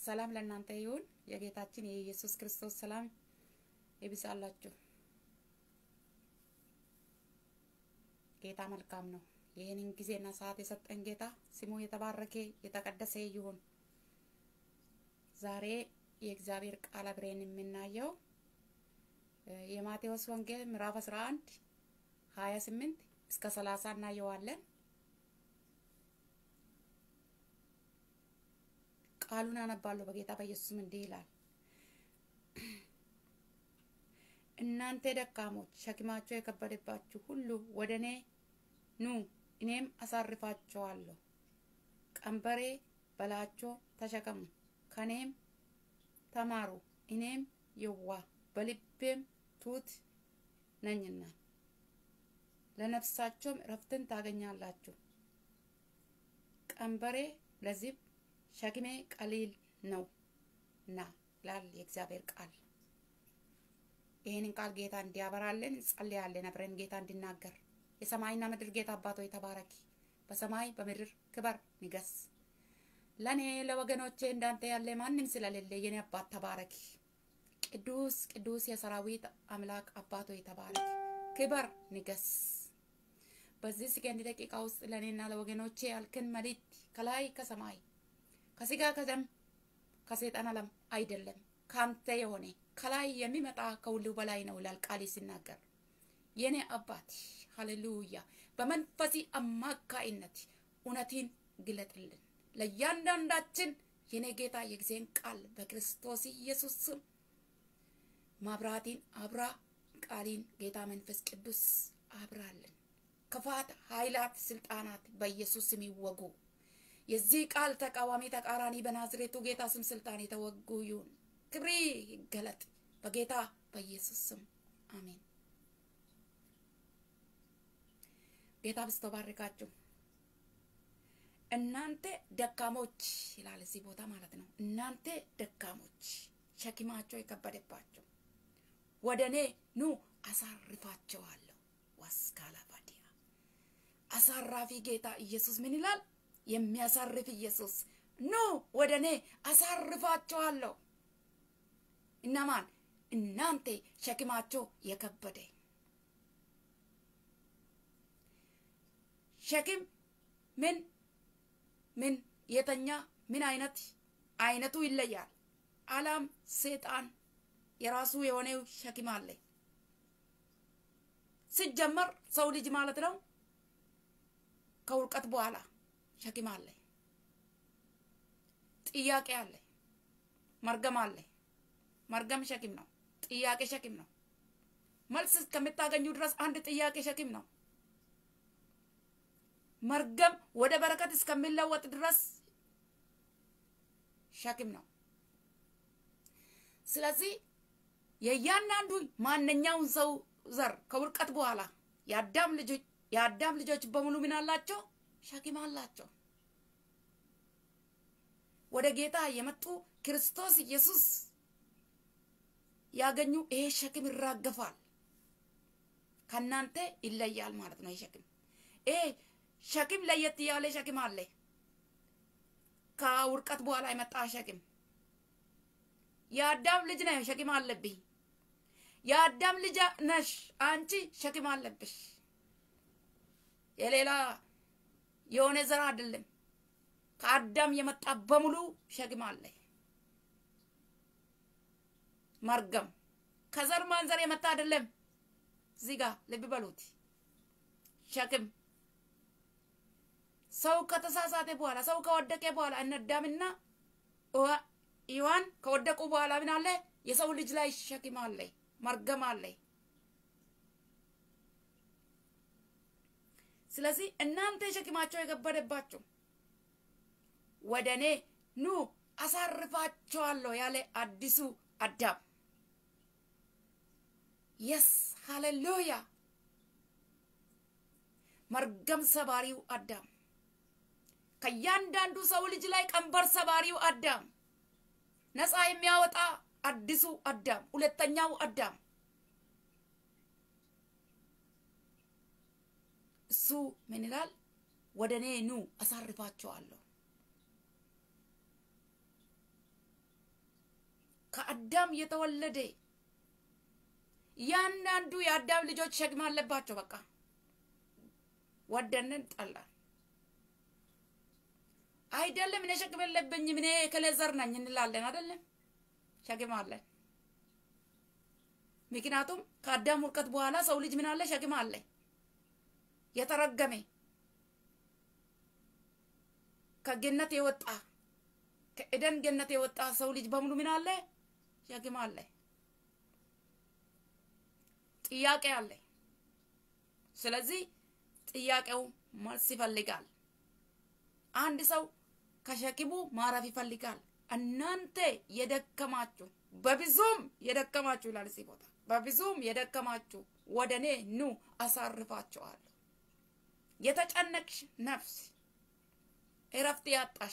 ሰላም ለእናንተ ይሁን። የጌታችን የኢየሱስ ክርስቶስ ሰላም ይብዛላችሁ። ጌታ መልካም ነው። ይህንን ጊዜና ሰዓት የሰጠን ጌታ ስሙ የተባረከ የተቀደሰ ይሁን። ዛሬ የእግዚአብሔር ቃል አብረን የምናየው የማቴዎስ ወንጌል ምዕራፍ 11 28 እስከ 30 እናየዋለን። ቃሉን አነባለሁ። በጌታ በኢየሱስም እንዲህ ይላል፣ እናንተ ደካሞች ሸክማቸው የከበደባችሁ ሁሉ ወደ እኔ ኑ፣ እኔም አሳርፋችኋለሁ። ቀንበሬ በላቸው ተሸከሙ፣ ከኔም ተማሩ፣ እኔም የዋህ በልቤም ትሑት ነኝና ለነፍሳቸውም እረፍትን ታገኛላችሁ። ቀንበሬ ለዚህ ሸክሜ ቀሊል ነው እና ይላል የእግዚአብሔር ቃል። ይህንን ቃል ጌታ እንዲያበራልን እንጸልያለን። አብረን ጌታ እንዲናገር የሰማይና ምድር ጌታ አባቶ ተባረኪ። በሰማይ በምድር ክበር ንገስ። ለእኔ ለወገኖቼ እንዳንተ ያለ ማንም ስለሌለ የኔ አባት ተባረኪ። ቅዱስ ቅዱስ የሰራዊት አምላክ አባቶ ተባረኪ። ክበር ንገስ። በዚህ ሰከንድ ደቂቃ ውስጥ ለእኔና ለወገኖቼ ያልክን መልእክት ከላይ ከሰማይ ከስጋ ከደም ከሰይጣን ዓለም አይደለም ካንተ የሆነ ከላይ የሚመጣ ከሁሉ በላይ ነው ይላል ቃል ሲናገር። የኔ አባት ሃሌሉያ፣ በመንፈሲ አማካይነት እውነትን ግለጥልን ለእያንዳንዳችን የኔ ጌታ የጊዜን ቃል በክርስቶስ ኢየሱስ ስም ማብራቲን አብራ ቃሊን ጌታ መንፈስ ቅዱስ አብራልን። ክፋት ኃይላት፣ ስልጣናት በኢየሱስ ስም ይወጉ። የዚህ ቃል ተቃዋሚ ተቃራኒ በናዝሬቱ ጌታ ስም ስልጣን የተወጉ ይሁን። ክብሪ ይገለጥ በጌታ በኢየሱስ ስም አሜን። ጌታ ብስቶ ባርካችሁ። እናንተ ደካሞች ይላል እዚህ ቦታ ማለት ነው። እናንተ ደካሞች ሸክማቸው የከበደባቸው ወደ እኔ ኑ አሳርፋቸዋለሁ። ዋስካላ ባዲያ አሳራፊ ጌታ ኢየሱስ ምን ይላል? የሚያሳርፍ ኢየሱስ ኑ ወደ እኔ አሳርፋቸዋለሁ። እነማን? እናንተ ሸክማቸው የከበደ ሸክም ምን ምን የተኛ ምን አይነት አይነቱ ይለያል። አላም ሰይጣን የራሱ የሆነው ሸክም አለ። ሲጀመር ሰው ልጅ ማለት ነው ከውርቀት በኋላ ሸክም አለ፣ ጥያቄ አለ፣ መርገም አለ። መርገም ሸክም ነው። ጥያቄ ሸክም ነው። መልስ እስከምታገኙ ድረስ አንድ ጥያቄ ሸክም ነው። መርገም ወደ በረከት እስከሚለወጥ ድረስ ሸክም ነው። ስለዚህ የእያንዳንዱ ማንኛውን ሰው ዘር ከውርቀት በኋላ የአዳም ልጆች የአዳም ልጆች በሙሉ ምን አላቸው? ሸክም አላቸው። ወደ ጌታ የመጡ ክርስቶስ ኢየሱስ ያገኙ ይሄ ሸክም ይራገፋል። ከእናንተ ይለያል ማለት ነው። ይሄ ሸክም ይሄ ሸክም ለየት ያለ ሸክም አለ። ከውርቀት በኋላ የመጣ ሸክም የአዳም ልጅ ነህ፣ ሸክም አለብኝ። የአዳም ልጅ ነሽ አንቺ፣ ሸክም አለብሽ። የሌላ የሆነ ዘር አይደለም። ከአዳም የመጣ በሙሉ ሸክም አለ። መርገም ከዘር ማንዘር የመጣ አይደለም። እዚህ ጋር ልብ በሉት። ሸክም ሰው ከተሳሳተ በኋላ ሰው ከወደቀ በኋላ እነ አዳምና ሔዋን ከወደቁ በኋላ ምን አለ? የሰው ልጅ ላይ ሸክም አለ፣ መርገም አለ። ስለዚህ እናንተ ሸክማቸው የከበደባችሁ ወደ እኔ ኑ አሳርፋቸዋለሁ ያለ አዲሱ አዳም የስ ሃሌሉያ መርገም ሰባሪው አዳም ከእያንዳንዱ ሰው ልጅ ላይ ቀንበር ሰባሪው አዳም ነፃ የሚያወጣ አዲሱ አዳም ሁለተኛው አዳም እሱ ምን ይላል? ወደ እኔ ኑ አሳርፋቸዋለሁ። ከአዳም የተወለደ እያንዳንዱ የአዳም ልጆች ሸክም አለባቸው። በቃ ወደንን ጠላን አይደለም። እኔ ሸክም የለብኝም እኔ ከሌዘር ነኝ እንላለን አይደለም። ሸክም አለን። ምክንያቱም ከአዳም ውድቀት በኋላ ሰው ልጅ ምን አለ? ሸክም አለ። የተረገመ ከገነት የወጣ ከኤደን ገነት የወጣ ሰው ልጅ በሙሉ ምን አለ? ሸክም አለ። ጥያቄ አለ። ስለዚህ ጥያቄው መልስ ይፈልጋል። አንድ ሰው ከሸክሙ ማረፍ ይፈልጋል። እናንተ የደከማችሁ በብዙም የደከማችሁ ይላል እዚህ ቦታ በብዙም የደከማችሁ ወደ እኔ ኑ አሳርፋችኋለሁ። የተጨነቅሽ ነፍስ እረፍት ያጣሽ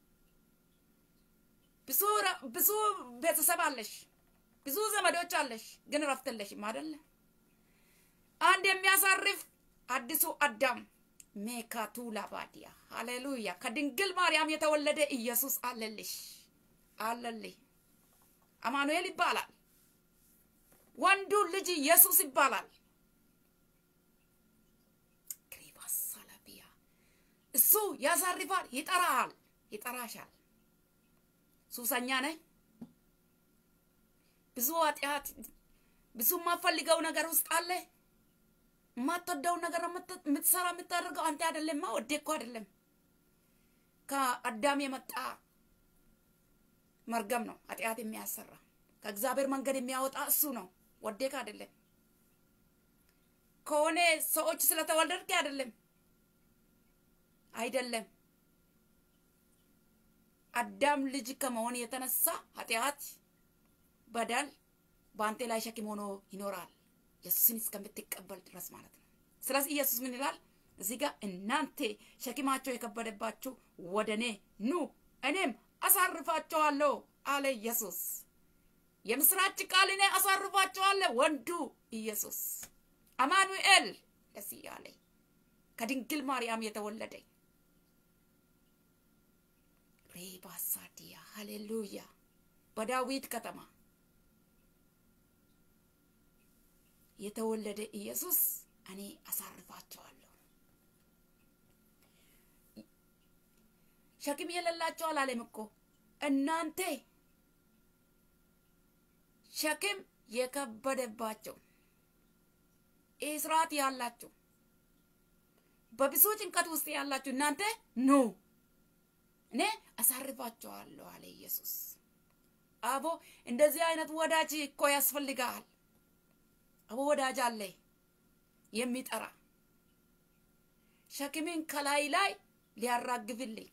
ብዙ ቤተሰብ አለሽ፣ ብዙ ዘመዶች አለሽ፣ ግን እረፍት የለሽም አይደለ? አንድ የሚያሳርፍ አዲሱ አዳም ሜካቱ ላባዲያ ሃሌሉያ ከድንግል ማርያም የተወለደ ኢየሱስ አለልሽ አለልህ። አማኑኤል ይባላል። ወንዱ ልጅ ኢየሱስ ይባላል። ክሪባሳላቢያ እሱ ያሳርፋል፣ ይጠራሃል፣ ይጠራሻል። ሱሰኛ ነህ፣ ብዙ ኃጢአት፣ ብዙ የማፈልገው ነገር ውስጥ አለ። የማትወደውን ነገር የምትሰራ የምታደርገው አንተ አይደለም። ወዴ እኮ አይደለም ከአዳም የመጣ መርገም ነው ኃጢአት የሚያሰራ ከእግዚአብሔር መንገድ የሚያወጣ እሱ ነው። ወዴክ አይደለም። ከሆነ ሰዎች ስለተወለድክ አይደለም አይደለም። አዳም ልጅ ከመሆን የተነሳ ኃጢአት፣ በደል በአንተ ላይ ሸክም ሆኖ ይኖራል ኢየሱስን እስከምትቀበል ድረስ ማለት ነው። ስለዚህ ኢየሱስ ምን ይላል እዚህ ጋር? እናንተ ሸክማቸው የከበደባችሁ ወደ እኔ ኑ እኔም አሳርፋቸዋለሁ አለ ኢየሱስ። የምስራች ቃል እኔ አሳርፋቸዋለሁ። ወንዱ ኢየሱስ አማኑኤል ደስ እያለ ከድንግል ማርያም የተወለደ ሬባሳዲያ ሃሌሉያ በዳዊት ከተማ የተወለደ ኢየሱስ እኔ አሳርፋቸዋለሁ። ሸክም የሌላቸው አላለም እኮ እናንተ ሸክም የከበደባቸው እስራት ያላችሁ በብዙ ጭንቀት ውስጥ ያላችሁ እናንተ ኑ እኔ አሳርፋቸዋለሁ አለ ኢየሱስ። አቦ እንደዚህ አይነት ወዳጅ እኮ ያስፈልጋል። አቦ ወዳጅ አለ የሚጠራ ሸክምን ከላይ ላይ ሊያራግፍልኝ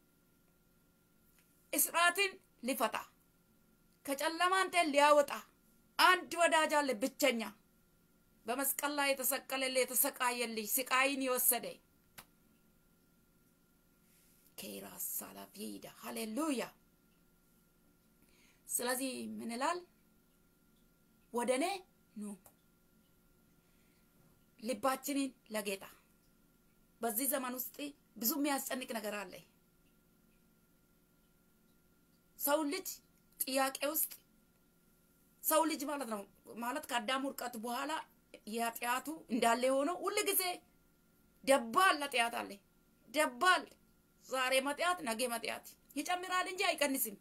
እስራትን ሊፈታ ከጨለማ አንተን ሊያወጣ አንድ ወዳጅ አለ ብቸኛ በመስቀል ላይ የተሰቀለልህ የተሰቃየልህ ስቃይን የወሰደ ኬራስ ሳላፊዳ ሃሌሉያ። ስለዚህ ምን ይላል? ወደ እኔ ኑ ልባችንን ለጌታ በዚህ ዘመን ውስጥ ብዙ የሚያስጨንቅ ነገር አለ። ሰው ልጅ ጥያቄ ውስጥ ሰው ልጅ ማለት ነው ማለት ከአዳም ውድቀት በኋላ የኃጢአቱ እንዳለ የሆነው ሁል ጊዜ ደባል ኃጢአት አለ። ደባል ዛሬ መጥያት ነገ መጥያት ይጨምራል እንጂ አይቀንስም።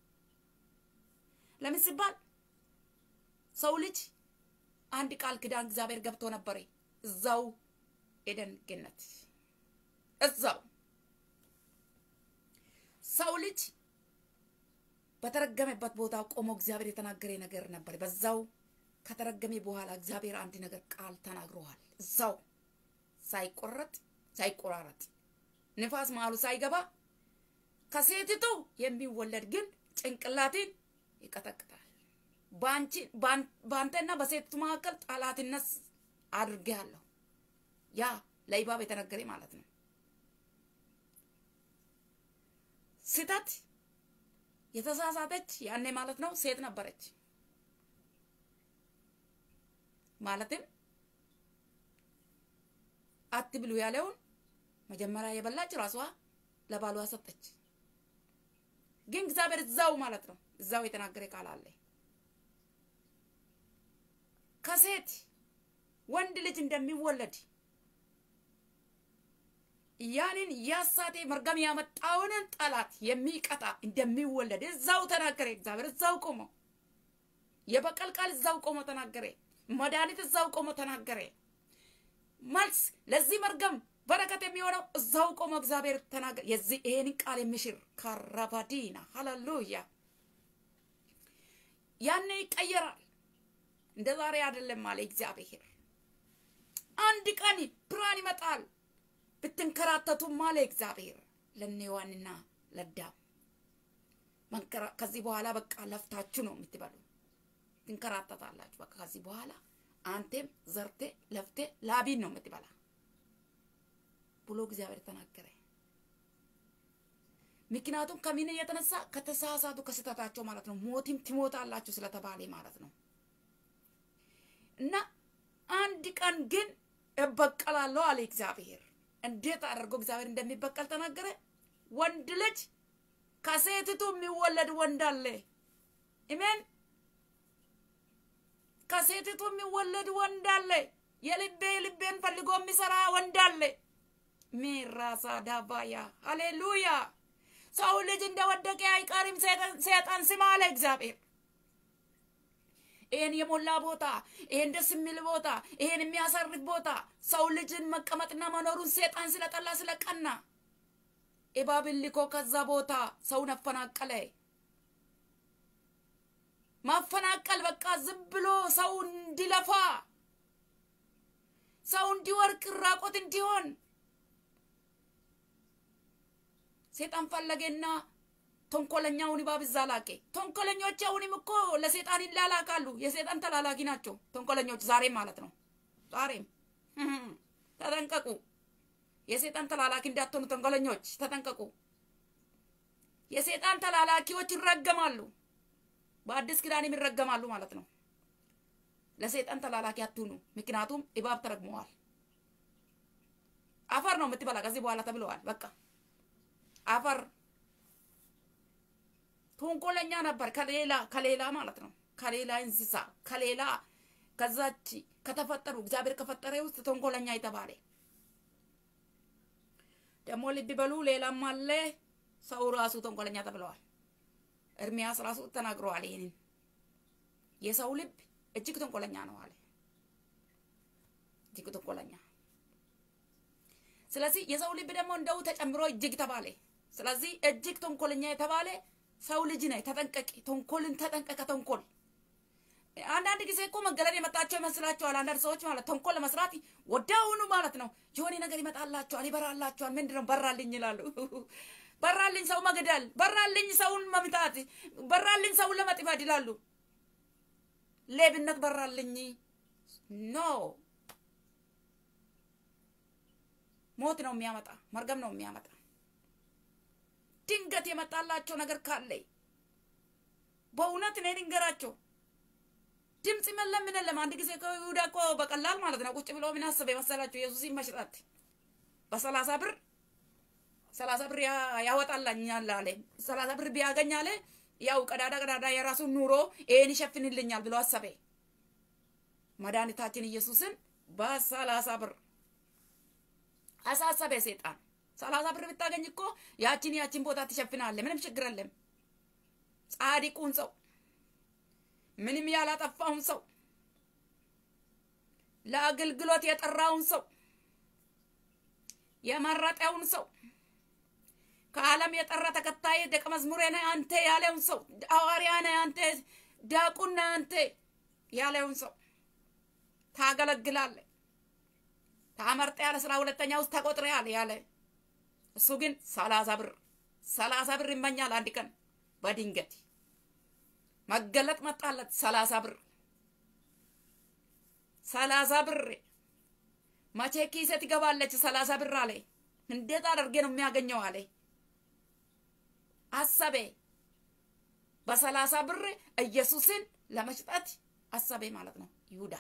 ለምን ሲባል ሰው ልጅ አንድ ቃል ኪዳን እግዚአብሔር ገብቶ ነበረ እዛው ኤደን ገነት እዛው ሰው ልጅ በተረገመበት ቦታ ቆሞ እግዚአብሔር የተናገረ ነገር ነበር። በዛው ከተረገመ በኋላ እግዚአብሔር አንድ ነገር ቃል ተናግረዋል። እዛው ሳይቆረጥ ሳይቆራረጥ ንፋስ መሀሉ ሳይገባ ከሴቲቱ የሚወለድ ግን ጭንቅላትን ይቀጠቅጣል። በአንተና በሴቲቱ መካከል ጠላትነት አድርጌያለሁ። ያ ለኢባብ የተነገረ ማለት ነው። ስህተት የተሳሳተች ያኔ ማለት ነው ሴት ነበረች። ማለትም አትብሉ ያለውን መጀመሪያ የበላች ራሷ ለባሏ ሰጠች። ግን እግዚአብሔር እዛው ማለት ነው እዛው የተናገረ ቃል አለ። ከሴት ወንድ ልጅ እንደሚወለድ ያንን ያሳቴ መርገም ያመጣውን ጠላት የሚቀጣ እንደሚወለድ እዛው ተናገረ። እግዚአብሔር እዛው ቆሞ የበቀል ቃል እዛው ቆሞ ተናገረ። መድኃኒት እዛው ቆሞ ተናገረ። መልስ ለዚህ መርገም በረከት የሚሆነው እዛው ቆሞ እግዚአብሔር ተናገረ። የዚህ ይሄንን ቃል የሚሽር ካራባዲና ሃሌሉያ። ያኔ ይቀየራል። እንደ ዛሬ አይደለም አለ እግዚአብሔር። አንድ ቀን ብርሃን ይመጣል ብትንከራተቱም አለ እግዚአብሔር ለኔዋንና ለዳም ከዚህ በኋላ በቃ ለፍታችሁ ነው የምትበሉ፣ ትንከራተታላችሁ። በቃ ከዚህ በኋላ አንቴም ዘርቴ ለፍቴ ላቢን ነው የምትበላ ብሎ እግዚአብሔር ተናገረ። ምክንያቱም ከምን የተነሳ ከተሳሳቱ ከስህተታቸው ማለት ነው። ሞቲም ትሞታላችሁ ስለተባለ ማለት ነው። እና አንድ ቀን ግን እበቀላለሁ አለ እግዚአብሔር። እንዴት አድርጎ እግዚአብሔር እንደሚበቀል ተናገረ። ወንድ ልጅ ከሴትቱ የሚወለድ ወንድ አለ። ኢሜን። ከሴትቱ የሚወለድ ወንድ አለ። የልቤ ልቤን ፈልጎ የሚሰራ ወንድ አለ። ሚራሳ ዳባያ ሃሌሉያ። ሰው ልጅ እንደወደቀ አይቀርም ሰይጣን ስም አለ እግዚአብሔር። ይሄን የሞላ ቦታ፣ ይሄን ደስ የሚል ቦታ፣ ይሄን የሚያሳርፍ ቦታ ሰው ልጅን መቀመጥና መኖሩን ሰይጣን ስለጠላ ስለቀና እባብን ልኮ ከዛ ቦታ ሰውን አፈናቀለ። ማፈናቀል በቃ ዝም ብሎ ሰው እንዲለፋ ሰው እንዲወርቅ ራቆት እንዲሆን ሴጣን ፈለገና ተንኮለኛውን እባብ እዛ ላኬ። ተንኮለኞች አሁንም እኮ ለሴጣን ይላላካሉ። የሴጣን ተላላኪ ናቸው ተንኮለኞች፣ ዛሬም ማለት ነው። ዛሬም ተጠንቀቁ። የሴጣን ተላላኪ እንዳትሆኑ ተንኮለኞች ተጠንቀቁ። የሴጣን ተላላኪዎች ይረገማሉ፣ በአዲስ ኪዳንም ይረገማሉ ማለት ነው። ለሴጣን ተላላኪ አትሁኑ፣ ምክንያቱም እባብ ተረግመዋል። አፈር ነው የምትበላ ከዚህ በኋላ ተብለዋል። በቃ አፈር ተንኮለኛ ነበር። ከሌላ ከሌላ ማለት ነው ከሌላ እንስሳ ከሌላ ከዛች ከተፈጠሩ እግዚአብሔር ከፈጠረ ውስጥ ተንኮለኛ የተባለ ደግሞ ልብ በሉ። ሌላም አለ። ሰው ራሱ ተንኮለኛ ተብለዋል። ኤርምያስ ራሱ ተናግረዋል። ይሄንን የሰው ልብ እጅግ ተንኮለኛ ነው አለ። እጅግ ተንኮለኛ። ስለዚህ የሰው ልብ ደግሞ እንደው ተጨምሮ እጅግ ተባለ። ስለዚህ እጅግ ተንኮለኛ የተባለ ሰው ልጅ ነህ፣ ተጠንቀቂ። ተንኮልን ተጠንቀቀ። ተንኮል አንዳንድ ጊዜ እኮ መገለል የመጣቸው ይመስላቸዋል። አንዳንድ ሰዎች ማለት ተንኮል ለመስራት ወዲያውኑ ማለት ነው የሆነ ነገር ይመጣላቸዋል፣ ይበራላቸዋል። ምንድን ነው በራልኝ ይላሉ። በራልኝ ሰው መግደል፣ በራልኝ ሰውን መምታት፣ በራልኝ ሰውን ለመጥፋት ይላሉ። ሌብነት በራልኝ ኖ ሞት ነው የሚያመጣ፣ መርገም ነው የሚያመጣ። ድንገት የመጣላቸው ነገር ካለ በእውነት እኔ ልንገራቸው፣ ድምፅ መለም ምን የለም። አንድ ጊዜ ከይሁዳ እኮ በቀላል ማለት ነው ቁጭ ብሎ ምን አሰበ የመሰላቸው ኢየሱስን መሽጣት በሰላሳ ብር ሰላሳ ብር ያወጣላኛል አለ። ሰላሳ ብር ቢያገኝ አለ ያው ቀዳዳ ቀዳዳ የራሱን ኑሮ ይሄን ይሸፍንልኛል ብሎ አሰበ። መድኃኒታችን ኢየሱስን በሰላሳ ብር አሳሰበ ሴጣን። ሰላሳ ብር ብታገኝ እኮ ያችን ያችን ቦታ ትሸፍናለ፣ ምንም ችግር የለም። ጻድቁን ሰው ምንም ያላጠፋውን ሰው ለአገልግሎት የጠራውን ሰው የመረጠውን ሰው ከዓለም የጠራ ተከታይ ደቀ መዝሙሬ ነህ አንተ ያለውን ሰው ሐዋርያ ነህ አንተ ዲያቆን ነህ አንተ ያለውን ሰው ታገለግላለህ፣ ታመርጠያለህ፣ ስራ ሁለተኛ ውስጥ ተቆጥረያለህ ያለ እሱ ግን ሰላሳ ብር ሰላሳ ብር ይመኛል። አንድ ቀን በድንገት መገለጥ መጣለት። ሰላሳ ብር ሰላሳ ብር መቼ ኪሴ ትገባለች? ሰላሳ ብር አለ። እንዴት አድርጌ ነው የሚያገኘው አለ። አሰቤ በሰላሳ ብር ኢየሱስን ለመሽጠት አሰቤ ማለት ነው ይሁዳ።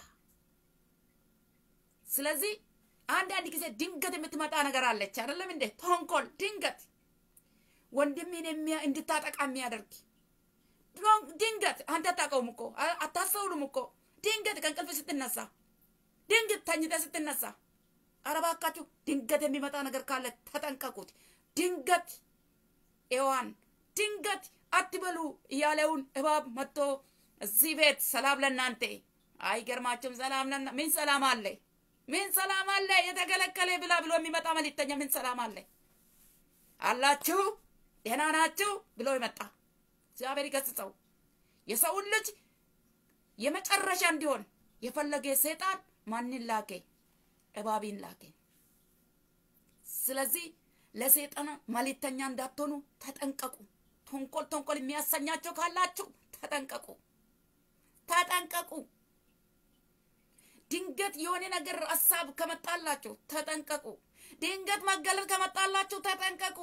ስለዚህ አንዳንድ ጊዜ ድንገት የምትመጣ ነገር አለች አይደለም እንዴ? ተንኮል ድንገት ወንድሜን እንድታጠቃ የሚያደርግ ድንገት አንተ አታውቀውም እኮ አታስተውሉም እኮ ድንገት ከእንቅልፍ ስትነሳ ድንገት ተኝተ ስትነሳ ኧረ እባካችሁ ድንገት የሚመጣ ነገር ካለ ተጠንቀቁት። ድንገት ኤዋን ድንገት አትበሉ እያለውን እባብ መጥቶ እዚህ ቤት ሰላም ለእናንተ አይገርማችሁም? ሰላም ለና ምን ሰላም አለ? ምን ሰላም አለ? የተከለከለ ብላ ብሎ የሚመጣ መልእክተኛ ምን ሰላም አለ? አላችሁ ደህና ናችሁ ብሎ ይመጣ። እግዚአብሔር ይገስጸው። የሰውን ልጅ የመጨረሻ እንዲሆን የፈለገ ሰይጣን ማንን ላከ? እባብን ላከ። ስለዚህ ለሰይጣን መልእክተኛ እንዳትሆኑ ተጠንቀቁ። ተንኮል ተንኮል የሚያሰኛቸው ካላችሁ ተጠንቀቁ፣ ተጠንቀቁ። ድንገት የሆነ ነገር ሀሳብ ከመጣላችሁ ተጠንቀቁ። ድንገት መገለጥ ከመጣላችሁ ተጠንቀቁ።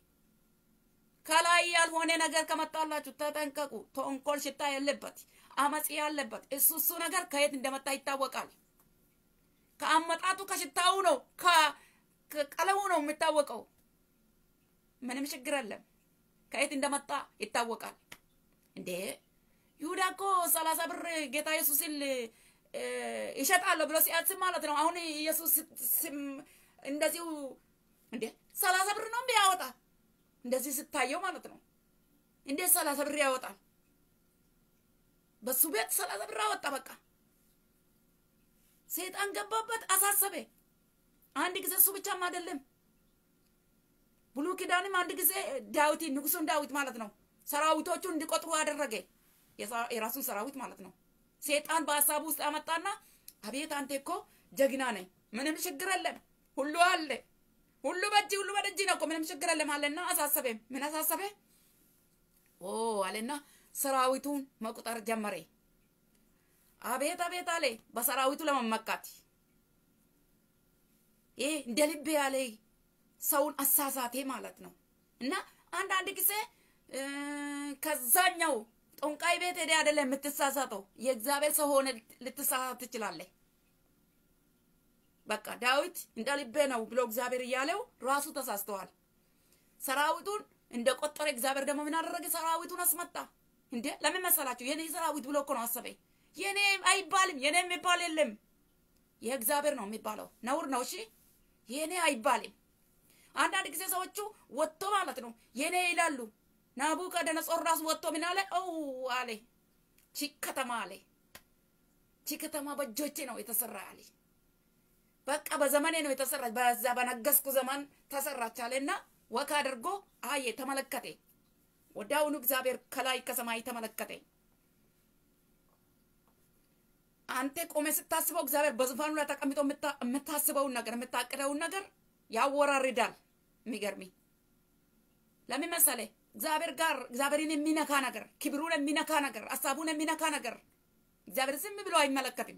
ከላይ ያልሆነ ነገር ከመጣላችሁ ተጠንቀቁ። ተንኮል ሽታ ያለበት አመጽ ያለበት እሱ እሱ ነገር ከየት እንደመጣ ይታወቃል። ከአመጣጡ ከሽታው ነው ከቀለሙ ነው የሚታወቀው። ምንም ችግር የለም። ከየት እንደመጣ ይታወቃል። እንዴ ይሁዳ እኮ ሰላሳ ብር ጌታ ኢየሱስን ይሸጣለሁ ብሎ ሲያስብ ማለት ነው። አሁን ኢየሱስ እንደዚሁ እንዴ ሰላሳ ብር ነው እንዴ ያወጣ እንደዚህ ስታየው ማለት ነው። እንዴት ሰላሳ ብር ያወጣል? በሱ ቤት ሰላሳ ብር አወጣ። በቃ ሰይጣን ገባበት፣ አሳሰበ። አንድ ጊዜ እሱ ብቻም አይደለም ብሉይ ኪዳንም አንድ ጊዜ ዳዊት ንጉሱን ዳዊት ማለት ነው ሰራዊቶቹን እንዲቆጥሩ አደረገ። የራሱን ሰራዊት ማለት ነው። ሴጣን በሀሳቡ ውስጥ አመጣና አቤት አንተ እኮ ጀግና ነኝ፣ ምንም ችግር የለም፣ ሁሉ አለ፣ ሁሉ በእጅ ሁሉ በደጅ ነው እኮ ምንም ችግር የለም አለና አሳሰበ። ምን አሳሰበ? ኦ አለና ሰራዊቱን መቁጠር ጀመረ። አቤት አቤት አለ በሰራዊቱ ለመመካት ይህ እንደ ልቤ ያለ ሰውን አሳሳቴ ማለት ነው። እና አንዳንድ ጊዜ ከዛኛው ጠንቋይ ቤት ሄደ አይደለም የምትሳሳተው፣ የእግዚአብሔር ሰው ሆነ ልትሳሳት ትችላለህ። በቃ ዳዊት እንደ ልቤ ነው ብሎ እግዚአብሔር እያለው ራሱ ተሳስተዋል። ሰራዊቱን እንደ ቆጠረ እግዚአብሔር ደግሞ ምን አደረገ? ሰራዊቱን አስመጣ። እንዴ ለምን መሰላችሁ? የኔ ሰራዊት ብሎ እኮ ነው አሰበ። የኔ አይባልም። የኔ የሚባል የለም። የእግዚአብሔር ነው የሚባለው። ነውር ነው። እሺ የኔ አይባልም። አንዳንድ ጊዜ ሰዎቹ ወጥቶ ማለት ነው የኔ ይላሉ። ናቡከደነጾር ራሱ ወጥቶ ምን አለ? ኦ አለ ቺ ከተማ አለ ቺ ከተማ በእጆቼ ነው የተሰራ አለ። በቃ በዘመኔ ነው የተሰራች፣ በዛ በነገስኩ ዘመን ተሰራች አለና ወክ አድርጎ አየ፣ ተመለከተ። ወዲያውኑ እግዚአብሔር ከላይ ከሰማይ ተመለከተ። አንተ ቆሜ ስታስበው እግዚአብሔር በዙፋኑ ላይ ተቀምጦ የምታስበውን ነገር የምታቅደውን ነገር ያወራርዳል። የሚገርሚ ለምን መሰለህ? እግዚአብሔር ጋር እግዚአብሔርን የሚነካ ነገር፣ ክብሩን የሚነካ ነገር፣ ሀሳቡን የሚነካ ነገር እግዚአብሔር ዝም ብሎ አይመለከትም።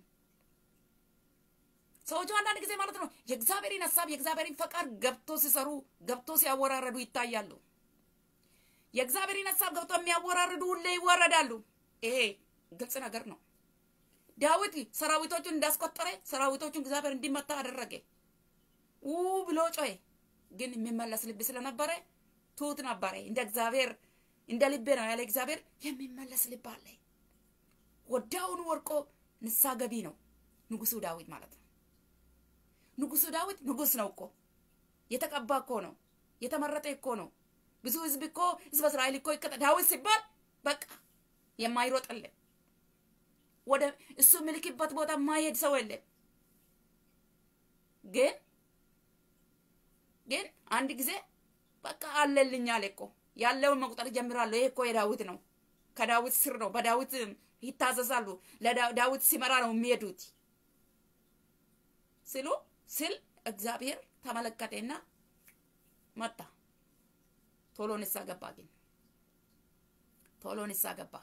ሰዎቹ አንዳንድ ጊዜ ማለት ነው የእግዚአብሔርን ሀሳብ የእግዚአብሔርን ፈቃድ ገብቶ ሲሰሩ ገብቶ ሲያወራረዱ ይታያሉ። የእግዚአብሔርን ሀሳብ ገብቶ የሚያወራርዱ ሁሌ ይወረዳሉ። ይሄ ግልጽ ነገር ነው። ዳዊት ሰራዊቶቹን እንዳስቆጠረ ሰራዊቶቹን እግዚአብሔር እንዲመታ አደረገ። ው ብሎ ጮኸ። ግን የሚመለስ ልብ ስለነበረ ትሁት ነበረ። እንደ እግዚአብሔር እንደ ልቤ ነው ያለ እግዚአብሔር የሚመለስ ልብ አለ። ወዲያውኑ ወርቆ ንሳ ገቢ ነው ንጉሱ ዳዊት ማለት ነው። ንጉሱ ዳዊት ንጉስ ነው እኮ የተቀባ እኮ ነው የተመረጠ እኮ ነው። ብዙ ህዝብ እኮ ህዝበ እስራኤል እኮ ይከተ ዳዊት ሲባል በቃ የማይሮጥልን ወደ እሱ ምልክበት ቦታ የማይሄድ ሰው የለም። ግን ግን አንድ ጊዜ በቃ አለልኝ አለ እኮ ያለውን መቁጠር ጀምራለሁ። ይሄ እኮ የዳዊት ነው፣ ከዳዊት ስር ነው፣ በዳዊት ይታዘዛሉ፣ ለዳዊት ሲመራ ነው የሚሄዱት ሲሉ ስል እግዚአብሔር ተመለከተና መጣ። ቶሎ ንሳ ገባ። ግን ቶሎ ንሳ ገባ።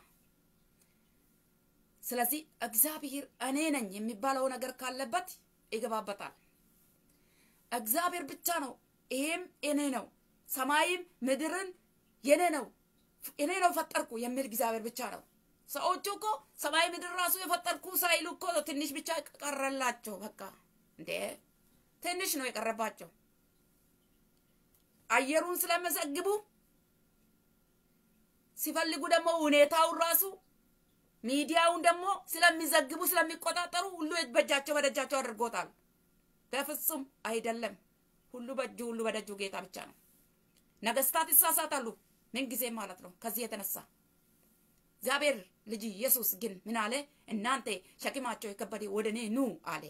ስለዚህ እግዚአብሔር እኔ ነኝ የሚባለው ነገር ካለበት ይገባበታል። እግዚአብሔር ብቻ ነው። ይሄም እኔ ነው፣ ሰማይም ምድርን የኔ ነው፣ እኔ ነው ፈጠርኩ የሚል እግዚአብሔር ብቻ ነው። ሰዎቹ እኮ ሰማይ ምድር ራሱ የፈጠርኩ ሳይሉ እኮ ትንሽ ብቻ ቀረላቸው። በቃ እንዴ ትንሽ ነው የቀረባቸው። አየሩን ስለመዘግቡ ሲፈልጉ ደግሞ ሁኔታውን ራሱ ሚዲያውን ደግሞ ስለሚዘግቡ ስለሚቆጣጠሩ ሁሉ በእጃቸው በደጃቸው አድርጎታል። በፍጹም አይደለም። ሁሉ በእጁ ሁሉ በደጁ ጌታ ብቻ ነው። ነገስታት ይሳሳታሉ ምንጊዜም ማለት ነው። ከዚህ የተነሳ እግዚአብሔር ልጅ ኢየሱስ ግን ምን አለ? እናንተ ሸክማቸው የከበደ ወደ እኔ ኑ አለ።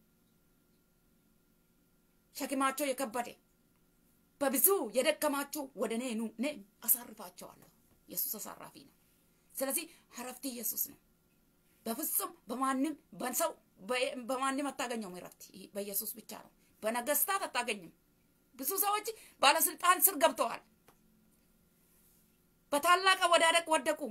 ሸክማቸው የከበደ በብዙ የደከማችሁ ወደ እኔ ኑ፣ እኔ አሳርፋቸዋለሁ። ኢየሱስ አሳራፊ ነው። ስለዚህ እረፍት ኢየሱስ ነው። በፍጹም በማንም በሰው በማንም አታገኘውም። እረፍት በኢየሱስ ብቻ ነው። በነገስታት አታገኝም። ብዙ ሰዎች ባለስልጣን ስር ገብተዋል። በታላቅ አወዳደቅ ወደቁ።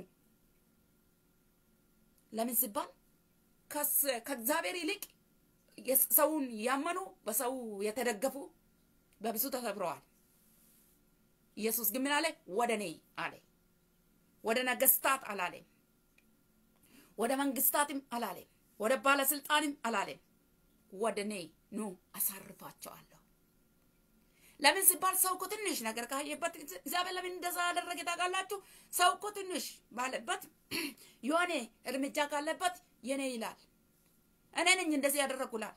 ለምን ሲባል ከእግዚአብሔር ይልቅ ሰውን ያመኑ በሰው የተደገፉ በብዙ ተሰብረዋል። ኢየሱስ ግን ምን አለ? ወደ እኔ አለ። ወደ ነገስታት አላለም። ወደ መንግስታትም አላለም። ወደ ባለስልጣንም አላለም። ወደ እኔ ኑ አሳርፋቸዋለሁ። ለምን ሲባል ሰው እኮ ትንሽ ነገር ካየበት እግዚአብሔር ለምን እንደዛ ያደረገ ታውቃላችሁ? ሰው እኮ ትንሽ ባለበት የሆነ እርምጃ ካለበት የኔ ይላል። እኔ ነኝ እንደዚህ ያደረጉላል።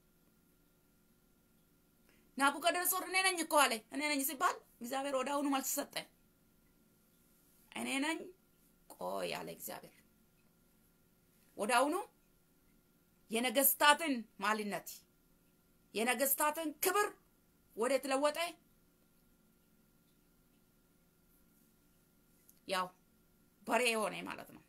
ናቡከደነጾር እኔ ነኝ እኮ አለ። እኔ ነኝ ሲባል እግዚአብሔር ወደ አሁኑ መልስ ሰጠ። እኔ ነኝ ቆይ አለ እግዚአብሔር። ወደ አሁኑ የነገስታትን ማልነት የነገስታትን ክብር ወደ ተለወጠ ያው በሬ ሆነ ማለት ነው።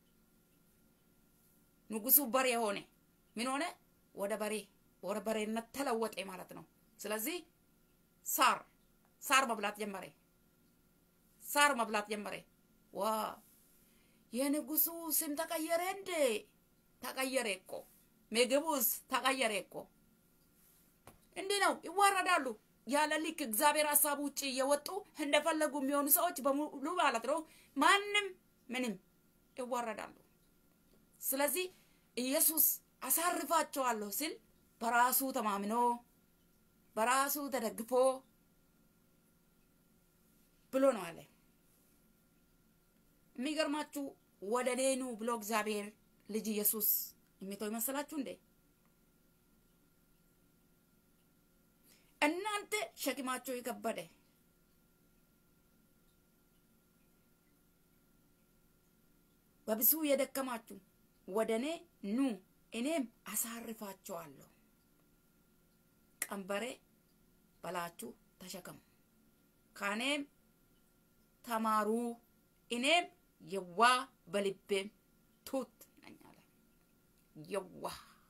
ንጉሱ በሬ ሆነ። ምን ሆነ? ወደ በሬ ወደ በሬነት ተለወጠ ማለት ነው። ስለዚህ ሳር ሳር መብላት ጀመረ። ሳር መብላት ጀመረ። ዋ የንጉሱ ስም ተቀየረ እንዴ? ተቀየረ እኮ ምግቡስ ተቀየረ እኮ። እንዲህ ነው ይዋረዳሉ። ያለ ልክ እግዚአብሔር ሀሳብ ውጭ እየወጡ እንደፈለጉ የሚሆኑ ሰዎች በሙሉ ማለት ነው። ማንም ምንም ይዋረዳሉ። ስለዚህ ኢየሱስ አሳርፋቸዋለሁ ሲል በራሱ ተማምኖ በራሱ ተደግፎ ብሎ ነው አለ። የሚገርማችሁ ወደ እኔ ኑ ብሎ እግዚአብሔር ልጅ ኢየሱስ የሚተው ይመስላችሁ እንዴ? እናንተ ሸክማቸው የከበደ በብዙ የደከማችሁ ወደ እኔ ኑ እኔም አሳርፋቸዋለሁ። ቀንበሬ በላችሁ ተሸከሙ፣ ከእኔም ተማሩ፣ እኔም የዋ በልቤም ትሑት ነኝ አለ። የዋ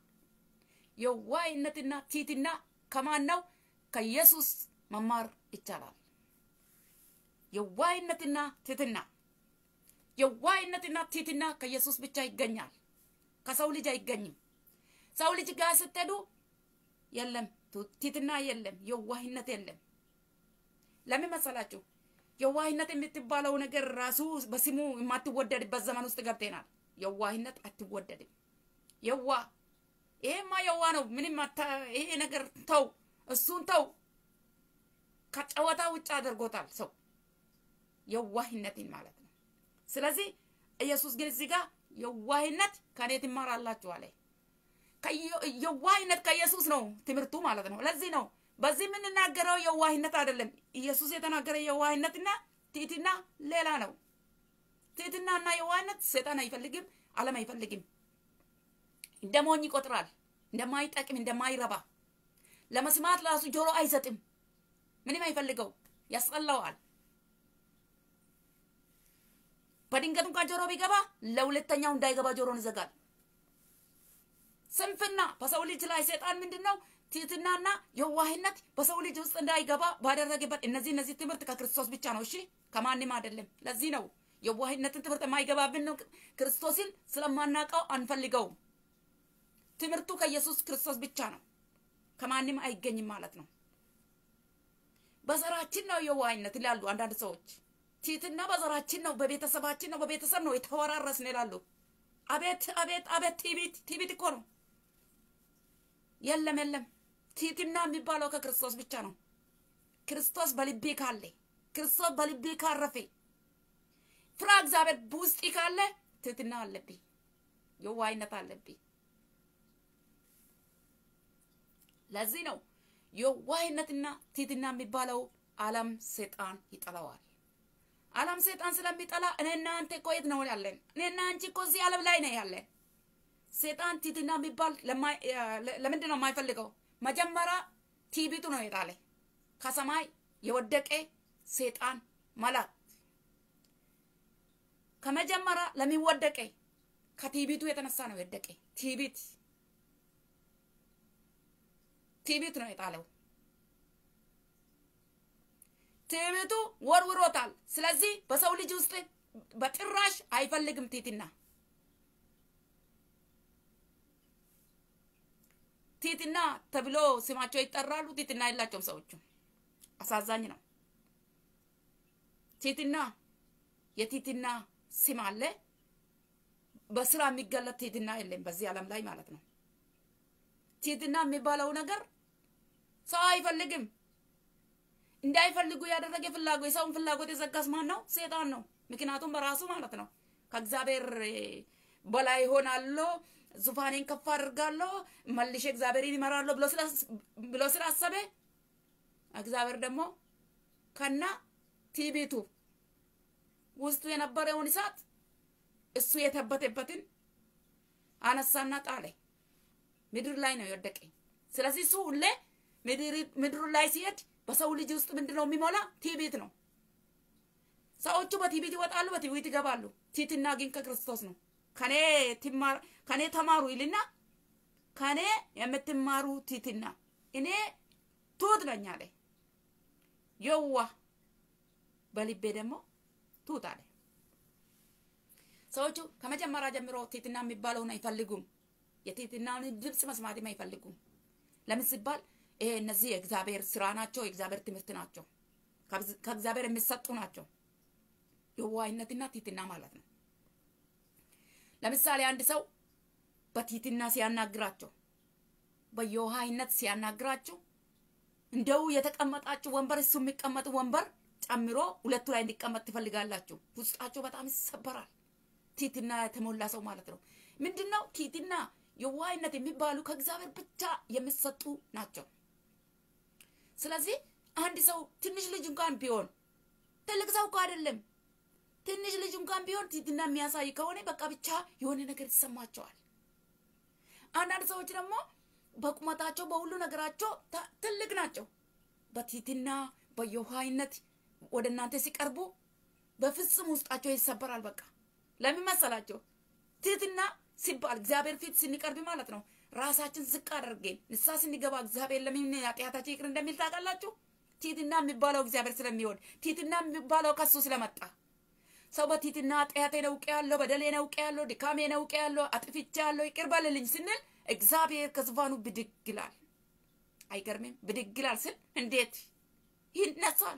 የዋህነትና ትሕትና ከማን ነው? ከኢየሱስ መማር ይቻላል። የዋህነትና ትሕትና የዋህነትና ትሕትና ከኢየሱስ ብቻ ይገኛል። ከሰው ልጅ አይገኝም። ሰው ልጅ ጋር ስትሄዱ የለም ትሕትና የለም፣ የዋህነት የለም። ለምን መሰላችሁ? የዋህነት የምትባለው ነገር ራሱ በስሙ የማትወደድበት ዘመን ውስጥ ገብተናል። የዋህነት አትወደድም። የዋ ይሄማ የዋ ነው። ምንም ይሄ ነገር ተው፣ እሱን ተው። ከጨዋታ ውጭ አድርጎታል ሰው የዋህነትን ማለት ነው። ስለዚህ ኢየሱስ ግን እዚህ ጋር የዋህነት ከእኔ ትማራላችሁ አለ። የዋህነት ከኢየሱስ ነው ትምህርቱ ማለት ነው። ለዚህ ነው በዚህ የምንናገረው የዋህነት አይደለም። ኢየሱስ የተናገረ የዋህነትና ትሕትና ሌላ ነው። ትሕትናና የዋህነት ሰይጣን አይፈልግም፣ ዓለም አይፈልግም። እንደ ሞኝ ይቆጥራል፣ እንደማይጠቅም እንደማይረባ ለመስማት ራሱ ጆሮ አይሰጥም። ምንም አይፈልገው፣ ያስጠላዋል። በድንገት እንኳን ጆሮ ቢገባ ለሁለተኛው እንዳይገባ ጆሮን ይዘጋል። ስንፍና በሰው ልጅ ላይ ሰይጣን ምንድን ነው? ትህትናና የዋህነት በሰው ልጅ ውስጥ እንዳይገባ ባደረገበት እነዚህ እነዚህ ትምህርት ከክርስቶስ ብቻ ነው። እሺ ከማንም አይደለም። ለዚህ ነው የዋህነትን ትምህርት የማይገባብን ነው። ክርስቶስን ስለማናውቀው አንፈልገውም። ትምህርቱ ከኢየሱስ ክርስቶስ ብቻ ነው፣ ከማንም አይገኝም ማለት ነው። በዘራችን ነው የዋህነት ይላሉ አንዳንድ ሰዎች። ትህትና በዘራችን ነው፣ በቤተሰባችን ነው፣ በቤተሰብ ነው የተወራረስን ይላሉ። አቤት አቤት አቤት! ቲቢት ቲቢት እኮ ነው። የለም የለም፣ ትህትና የሚባለው ከክርስቶስ ብቻ ነው። ክርስቶስ በልቤ ካለ ክርስቶስ በልቤ ካረፈ ፍራ እግዚአብሔር በውስጥ ካለ ትህትና አለብኝ፣ የዋህነት አለብኝ። ለዚህ ነው የዋህነትና ትህትና የሚባለው ዓለም ሰይጣን ይጠላዋል። ዓለም ሰይጣን ስለሚጠላ እኔና አንተ እኮ የት ነው ያለን? እኔና አንቺ እኮ እዚህ ዓለም ላይ ነው ያለን። ሰይጣን ትህትና የሚባል ለምንድን ነው የማይፈልገው? መጀመሪያ ቲቢቱ ነው የጣለ ከሰማይ የወደቀ ሰይጣን መላክ ከመጀመሪያ ለሚወደቀ ከቲቢቱ የተነሳ ነው የወደቀ። ቲቢት ቲቢት ነው የጣለው። ትዕቢቱ ወርውሮታል። ስለዚህ በሰው ልጅ ውስጥ በጭራሽ አይፈልግም ትህትና። ትህትና ተብሎ ስማቸው ይጠራሉ። ትህትና የላቸውም ሰዎቹ። አሳዛኝ ነው። ትህትና የትህትና ስም አለ። በስራ የሚገለጥ ትህትና የለም በዚህ ዓለም ላይ ማለት ነው። ትህትና የሚባለው ነገር ሰው አይፈልግም። እንዳይፈልጉ ያደረገ ፍላጎት የሰውን ፍላጎት የዘጋስ ማን ነው? ሴጣን ነው። ምክንያቱም በራሱ ማለት ነው ከእግዚአብሔር በላይ ሆናለሁ፣ ዙፋኔን ከፍ አድርጋለሁ፣ መልሼ እግዚአብሔርን ይመራለሁ ብሎ ስላሰበ እግዚአብሔር ደግሞ ከና ቲቢቱ ውስጡ የነበረውን እሳት እሱ የተበተበትን አነሳና ጣለ። ምድር ላይ ነው የወደቀ። ስለዚህ እሱ ሁሌ ምድሩ ላይ ሲሄድ በሰው ልጅ ውስጥ ምንድን ነው የሚሞላ? ቲቢት ነው። ሰዎቹ በቲቢት ይወጣሉ፣ በቲቢት ይገባሉ። ትህትና ግን ከክርስቶስ ነው። ከኔ ተማሩ ይልና ከኔ የምትማሩ ትህትና እኔ ትሁት ነኝ አለ። የዋ በልቤ ደግሞ ትሁት አለ። ሰዎቹ ከመጀመሪያ ጀምሮ ትህትና የሚባለውን አይፈልጉም። የትህትናውን ድምፅ መስማትም አይፈልጉም። ለምን ሲባል ይሄ እነዚህ የእግዚአብሔር ስራ ናቸው፣ የእግዚአብሔር ትምህርት ናቸው፣ ከእግዚአብሔር የሚሰጡ ናቸው። የዋህነትና ትህትና ማለት ነው። ለምሳሌ አንድ ሰው በትህትና ሲያናግራቸው፣ በየዋህነት ሲያናግራቸው እንደው የተቀመጣችሁ ወንበር እሱ የሚቀመጥ ወንበር ጨምሮ ሁለቱ ላይ እንዲቀመጥ ትፈልጋላችሁ። ውስጣቸው በጣም ይሰበራል። ትህትና የተሞላ ሰው ማለት ነው። ምንድን ነው ትህትና የዋህነት የሚባሉ ከእግዚአብሔር ብቻ የሚሰጡ ናቸው። ስለዚህ አንድ ሰው ትንሽ ልጅ እንኳን ቢሆን ትልቅ ሰው እኮ አይደለም፣ ትንሽ ልጅ እንኳን ቢሆን ትህትና የሚያሳይ ከሆነ በቃ ብቻ የሆነ ነገር ይሰማቸዋል። አንዳንድ ሰዎች ደግሞ በቁመታቸው በሁሉ ነገራቸው ትልቅ ናቸው። በትህትና በየዋህነት ወደ እናንተ ሲቀርቡ በፍጹም ውስጣቸው ይሰበራል። በቃ ለምን መሰላቸው? ትህትና ሲባል እግዚአብሔር ፊት ስንቀርብ ማለት ነው። ራሳችን ዝቅ አድርገን ንስሐ ስንገባ እግዚአብሔር ለምን ኃጢአታችን ይቅር እንደሚል ታውቃላችሁ? ትህትና የሚባለው እግዚአብሔር ስለሚወድ ትህትና የሚባለው ከሱ ስለመጣ ሰው በትህትና ኃጢአቴን አውቄአለሁ፣ በደሌን አውቄአለሁ፣ ድካሜን አውቄአለሁ፣ አጥፍቻለሁ፣ ይቅር በልልኝ ስንል እግዚአብሔር ከዙፋኑ ብድግ ይላል። አይገርምም? ብድግ ይላል ስል እንዴት ይነሳል?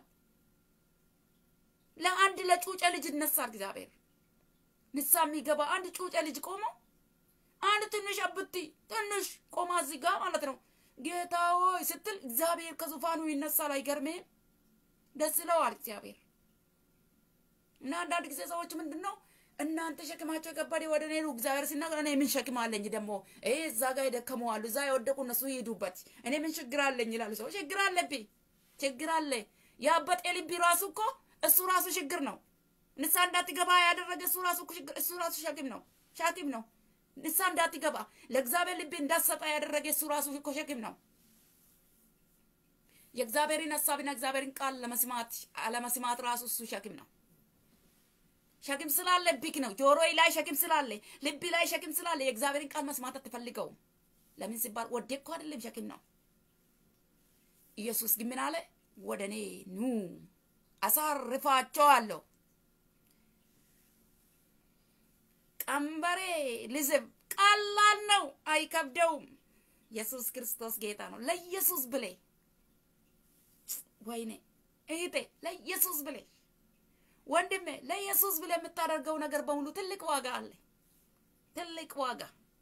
ለአንድ ለጩጨ ልጅ ይነሳል እግዚአብሔር ንስሐ የሚገባ አንድ ጩጨ ልጅ ቆሞ አንድ ትንሽ አብቲ ትንሽ ቆማ እዚህ ጋር ማለት ነው ጌታ ሆይ ስትል እግዚአብሔር ከዙፋኑ ይነሳል። አይገርምም? ደስ ይለዋል እግዚአብሔር። እና አንዳንድ ጊዜ ሰዎች ምንድን ነው እናንተ ሸክማቸው የከበደ ወደ እኔ ነው እግዚአብሔር ሲናገር እኔ ምን ሸክም አለኝ ደግሞ ይሄ እዛ ጋር የደከሙ አሉ እዛ የወደቁ እነሱ ይሄዱበት እኔ ምን ችግር አለኝ ይላሉ ሰዎች። ችግር አለብኝ ችግር አለ። የአበጤ ልቢ ራሱ እኮ እሱ ራሱ ችግር ነው። ንስሐ እንዳትገባ ያደረገ እሱ ራሱ እሱ ራሱ ሸክም ነው ሸክም ነው። ንስሐ እንዳትገባ ለእግዚአብሔር ልብ እንዳትሰጣ ያደረገ እሱ ራሱ እኮ ሸክም ነው። የእግዚአብሔርን ሀሳብና እግዚአብሔርን ቃል ለመስማት አለመስማት ራሱ እሱ ሸክም ነው። ሸክም ስላለ ቢክ ነው። ጆሮ ላይ ሸክም ስላለ፣ ልብ ላይ ሸክም ስላለ የእግዚአብሔርን ቃል መስማት አትፈልገውም። ለምን ሲባል ወዴ እኮ አይደለም ሸክም ነው። ኢየሱስ ግን ምን አለ? ወደ እኔ ኑ አሳርፋቸዋለሁ ቀንበሬ ልዝብ ቀላል ነው፣ አይከብደውም። ኢየሱስ ክርስቶስ ጌታ ነው። ለኢየሱስ ብሌ ወይኔ እህቴ፣ ለኢየሱስ ብሌ ወንድሜ፣ ለኢየሱስ ብሌ የምታደርገው ነገር በሙሉ ትልቅ ዋጋ አለ። ትልቅ ዋጋ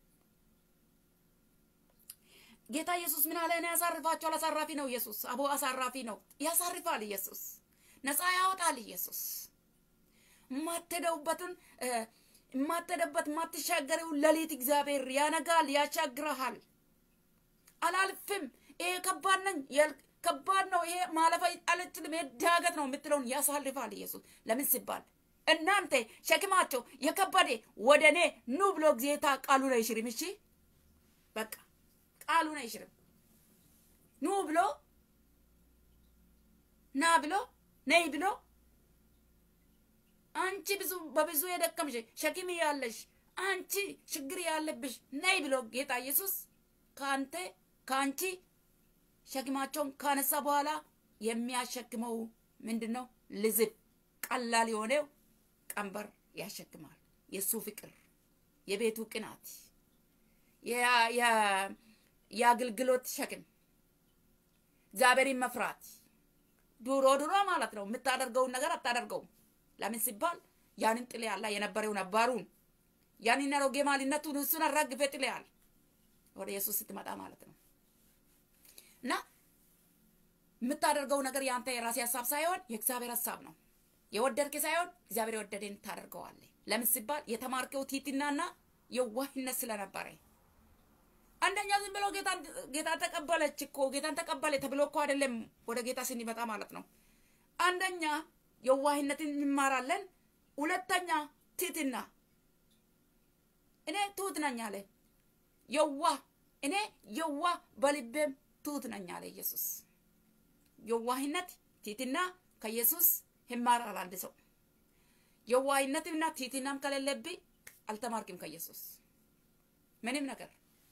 ጌታ ኢየሱስ ምን አለ? እኔ ያሳርፋቸዋል። አሳራፊ ነው ኢየሱስ። አቦ አሳራፊ ነው። ያሳርፋል ኢየሱስ። ነፃ ያወጣል ኢየሱስ። የማትሄደውበትን የማትሄደበት የማትሻገሪው ሌሊት እግዚአብሔር ያነጋል፣ ያሻግረሃል። አላልፍም፣ ይሄ ከባድ ነኝ፣ ከባድ ነው፣ ይሄ ማለፍ አልችልም፣ ይሄ ዳገት ነው የምትለውን ያሳልፋል ኢየሱስ። ለምን ሲባል እናንተ ሸክማቸው የከበደ ወደ እኔ ኑ ብሎ ጌታ ቃሉን አይሽርም። እሺ በቃ ቃሉን አይሽርም። ኑ ብሎ ና ብሎ ነይ ብሎ አንቺ ብዙ በብዙ የደከምሽ ሸክም ያለሽ አንቺ ችግር ያለብሽ ነይ ብሎ ጌታ ኢየሱስ ከአንተ ከአንቺ ሸክማቸውን ካነሳ በኋላ የሚያሸክመው ምንድን ነው? ልዝብ ቀላል የሆነው ቀንበር ያሸክማል። የእሱ ፍቅር፣ የቤቱ ቅናት፣ የአገልግሎት ሸክም፣ እግዚአብሔርን መፍራት ድሮ ድሮ ማለት ነው የምታደርገውን ነገር አታደርገውም። ለምን ሲባል ያንን ጥሌ ያላ የነበረው ነባሩን ያንን አሮጌ ማንነቱን እሱን አራግፌ ጥሌ ያል ወደ ኢየሱስ ስትመጣ ማለት ነው እና የምታደርገው ነገር የአንተ የራሴ ሀሳብ ሳይሆን የእግዚአብሔር ሀሳብ ነው። የወደድክ ሳይሆን እግዚአብሔር የወደደን ታደርገዋለህ። ለምን ሲባል የተማርከው ቲትናና የዋህነት ስለነበረ አንደኛ ዝም ብሎ ጌታ ተቀበለች እኮ ጌታን ተቀበለ ተብሎ እኮ አይደለም ወደ ጌታ ስንመጣ ማለት ነው። አንደኛ የዋህነትን እንማራለን። ሁለተኛ ትህትና። እኔ ትሁት ነኝ አለ የዋህ እኔ የዋህ በልቤም ትሁት ነኝ አለ ኢየሱስ። የዋህነት ትህትና ከኢየሱስ ይማራል አንድ ሰው። የዋህነትና ትህትናም ከሌለብኝ አልተማርክም ከኢየሱስ ምንም ነገር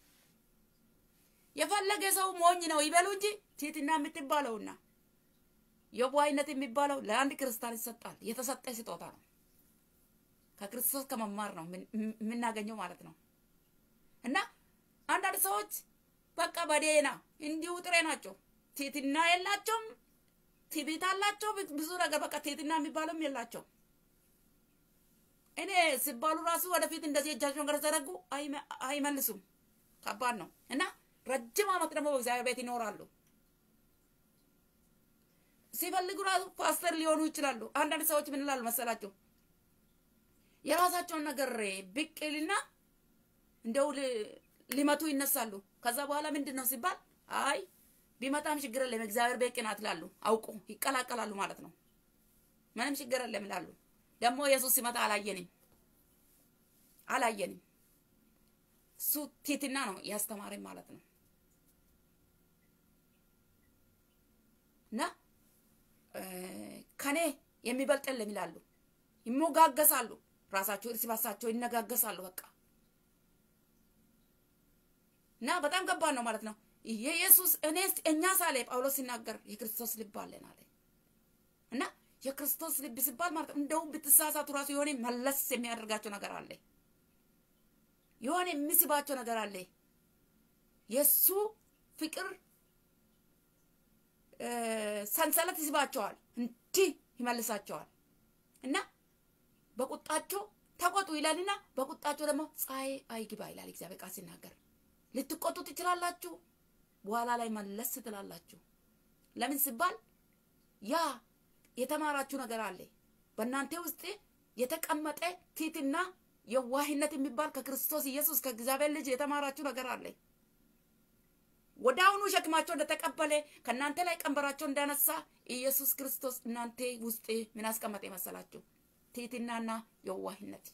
የፈለገ ሰው ሞኝ ነው ይበሉ እንጂ ትህትና የምትባለውና የዋህነት የሚባለው ለአንድ ክርስቲያን ይሰጣል። የተሰጠ ስጦታ ነው። ከክርስቶስ ከመማር ነው የምናገኘው ማለት ነው። እና አንዳንድ ሰዎች በቃ በዴና እንዲሁ ጥሬ ናቸው። ትህትና የላቸውም። ትዕቢት አላቸው። ብዙ ነገር በቃ ትህትና የሚባለውም የላቸው። እኔ ሲባሉ ራሱ ወደፊት እንደዚህ እጃቸውን ከተዘረጉ አይመልሱም። ከባድ ነው እና ረጅም ዓመት ደግሞ በእግዚአብሔር ቤት ይኖራሉ። ሲፈልጉ ራሱ ፓስተር ሊሆኑ ይችላሉ። አንዳንድ ሰዎች ምን ይላሉ መሰላቸው? የራሳቸውን ነገር ብቅልና እንደው ሊመቱ ይነሳሉ። ከዛ በኋላ ምንድን ነው ሲባል አይ ቢመጣም ችግር የለም እግዚአብሔር ቤት ቅናት ይላሉ። አውቁ ይቀላቀላሉ ማለት ነው። ምንም ችግር የለም ይላሉ። ደግሞ ኢየሱስ ሲመጣ አላየንም አላየንም። እሱ ትህትና ነው ያስተማረኝ ማለት ነው። እና ከኔ የሚበልጥ የለም ይላሉ። ይሞጋገሳሉ። ራሳቸው እርስ በርሳቸው ይነጋገሳሉ። በቃ እና በጣም ከባድ ነው ማለት ነው። የኢየሱስ እኔ እኛ ሳለ ጳውሎስ ሲናገር የክርስቶስ ልብ አለን አለ እና የክርስቶስ ልብ ሲባል ማለት እንደውም ብትሳሳቱ ራሱ የሆነ መለስ የሚያደርጋቸው ነገር አለ። የሆነ የሚስባቸው ነገር አለ። የእሱ ፍቅር ሰንሰለት ይስባቸዋል፣ እንዲህ ይመልሳቸዋል እና በቁጣቸው ተቆጡ ይላልና በቁጣቸው ደግሞ ፀሐይ አይግባ ይላል እግዚአብሔር ቃል ሲናገር። ልትቆጡ ትችላላችሁ፣ በኋላ ላይ መለስ ትላላችሁ። ለምን ሲባል ያ የተማራችሁ ነገር አለ በእናንተ ውስጥ የተቀመጠ ትህትና፣ የዋህነት የሚባል ከክርስቶስ ኢየሱስ ከእግዚአብሔር ልጅ የተማራችሁ ነገር አለ። ወደ አሁኑ ሸክማቸው እንደተቀበለ ከእናንተ ላይ ቀንበራቸው እንዳነሳ ኢየሱስ ክርስቶስ እናንተ ውስጥ ምን አስቀመጠ መሰላችሁ? ትህትናና የዋህነት።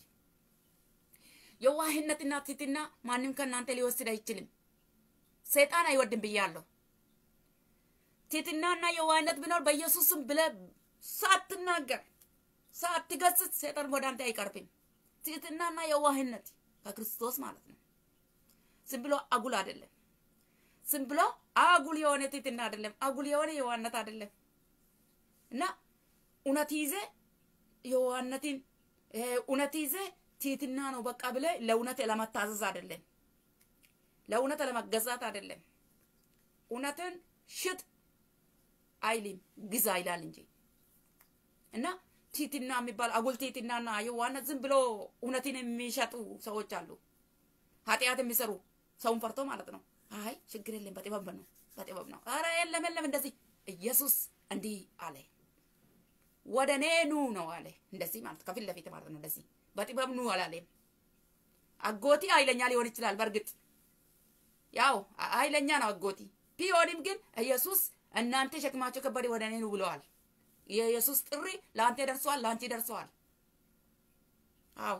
የዋህነትና ትህትና ማንም ከእናንተ ሊወስድ አይችልም። ሰይጣን አይወድም ብያለሁ። ትህትናና የዋህነት ቢኖር በኢየሱስም ብለ ሳትናገር ሳትገስጽ ሰይጣን ወደ አንተ አይቀርብም። ትህትናና የዋህነት ከክርስቶስ ማለት ነው። ዝም ብሎ አጉል አይደለም። ዝም ብሎ አጉል የሆነ ትህትና አይደለም። አጉል የሆነ የዋህነት አይደለም እና እውነት ይዘ የዋህነትን እውነት ይዘ ትህትና ነው በቃ ብለ ለእውነት ለመታዘዝ አይደለም፣ ለእውነት ለመገዛት አይደለም። እውነትን ሽጥ አይልም ግዛ ይላል እንጂ እና ትህትና የሚባል አጉል ትህትናና የዋህነት ዝም ብሎ እውነትን የሚሸጡ ሰዎች አሉ። ኃጢአት የሚሰሩ ሰውን ፈርቶ ማለት ነው። አይ ችግር የለም በጥበብ ነው በጥበብ ነው። አረ የለም የለም እንደዚህ ኢየሱስ እንዲህ አለ። ወደ እኔ ኑ ነው አለ። እንደዚህ ማለት ከፊት ለፊት ማለት ነው። እንደዚህ በጥበብ ኑ አላለም። አጎቲ ኃይለኛ ሊሆን ይችላል። በእርግጥ ያው ኃይለኛ ነው አጎቲ ቢሆንም ግን ኢየሱስ እናንተ ሸክማቸው ከበደ ወደ እኔ ኑ ብለዋል። የኢየሱስ ጥሪ ለአንተ ደርሰዋል፣ ለአንቺ ደርሰዋል። አዎ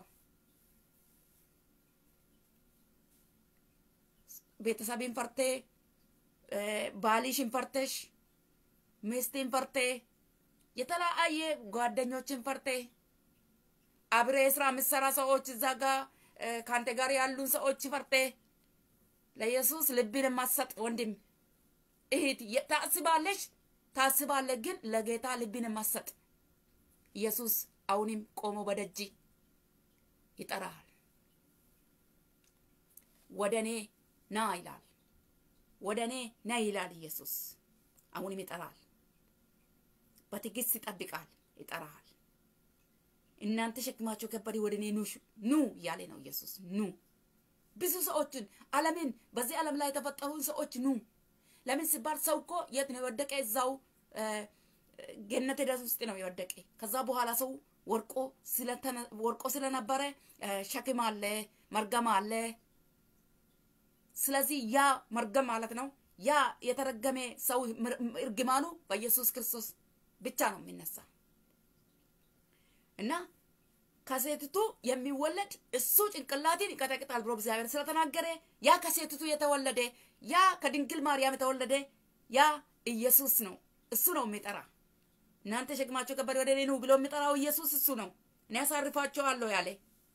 ቤተሰብን ፈርቴ ባልሽን ፈርተሽ ሚስትን ፈርቴ የተለያየ ጓደኞችን ፈርቴ አብሬ ስራ የምትሰራ ሰዎች እዛ ጋ ከአንተ ጋር ያሉን ሰዎች ፈርቴ ለኢየሱስ ልብን የማሰጥ ወንድም እህት ታስባለሽ ታስባለ ግን ለጌታ ልብን የማሰጥ ኢየሱስ አሁንም ቆሞ በደጅ ይጠራል። ወደ እኔ ና ይላል። ወደ እኔ ና ይላል ኢየሱስ። አሁንም ይጠራል። በትዕግስት ይጠብቃል፣ ይጠራል። እናንተ ሸክማቸው ከበደ ወደ እኔ ኑ ኑ እያለ ነው ኢየሱስ። ኑ ብዙ ሰዎችን ዓለምን በዚህ ዓለም ላይ የተፈጠሩን ሰዎች ኑ ለምን ሲባል ሰው እኮ የት ነው የወደቀ? እዛው ገነት ደስ ውስጥ ነው የወደቀ። ከዛ በኋላ ሰው ወርቆ ወርቆ ስለነበረ ሸክም አለ፣ መርገም አለ። ስለዚህ ያ መርገም ማለት ነው ያ የተረገመ ሰው እርግማኑ በኢየሱስ ክርስቶስ ብቻ ነው የሚነሳ እና ከሴትቱ የሚወለድ እሱ ጭንቅላትን ይቀጠቅጣል ብሎ እግዚአብሔር ስለተናገረ ያ ከሴትቱ የተወለደ ያ ከድንግል ማርያም የተወለደ ያ ኢየሱስ ነው። እሱ ነው የሚጠራ። እናንተ ሸክማቸው ከበደ ወደ እኔ ኑ ብሎ የሚጠራው ኢየሱስ እሱ ነው። እኔ ያሳርፋቸዋለሁ ያለ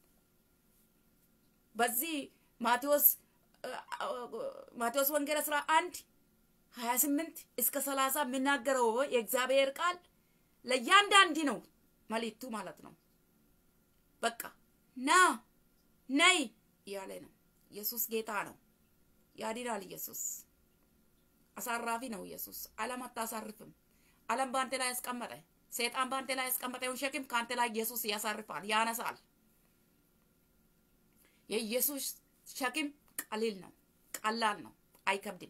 በዚህ ማቴዎስ ማቴዎስ ወንጌል አስራ አንድ ሀያ ስምንት እስከ ሰላሳ የሚናገረው የእግዚአብሔር ቃል ለእያንዳንድ ነው መልእክቱ ማለት ነው። በቃ ና ነይ እያለ ነው። ኢየሱስ ጌታ ነው። ያድናል። ኢየሱስ አሳራፊ ነው። ኢየሱስ ዓለም አታሳርፍም። ዓለም በአንተ ላይ ያስቀመጠ ሰይጣን በአንተ ላይ ያስቀመጠውን ሸክም ከአንተ ላይ ኢየሱስ ያሳርፋል፣ ያነሳል። የኢየሱስ ሸክም ቀሊል ነው፣ ቀላል ነው፣ አይከብድም።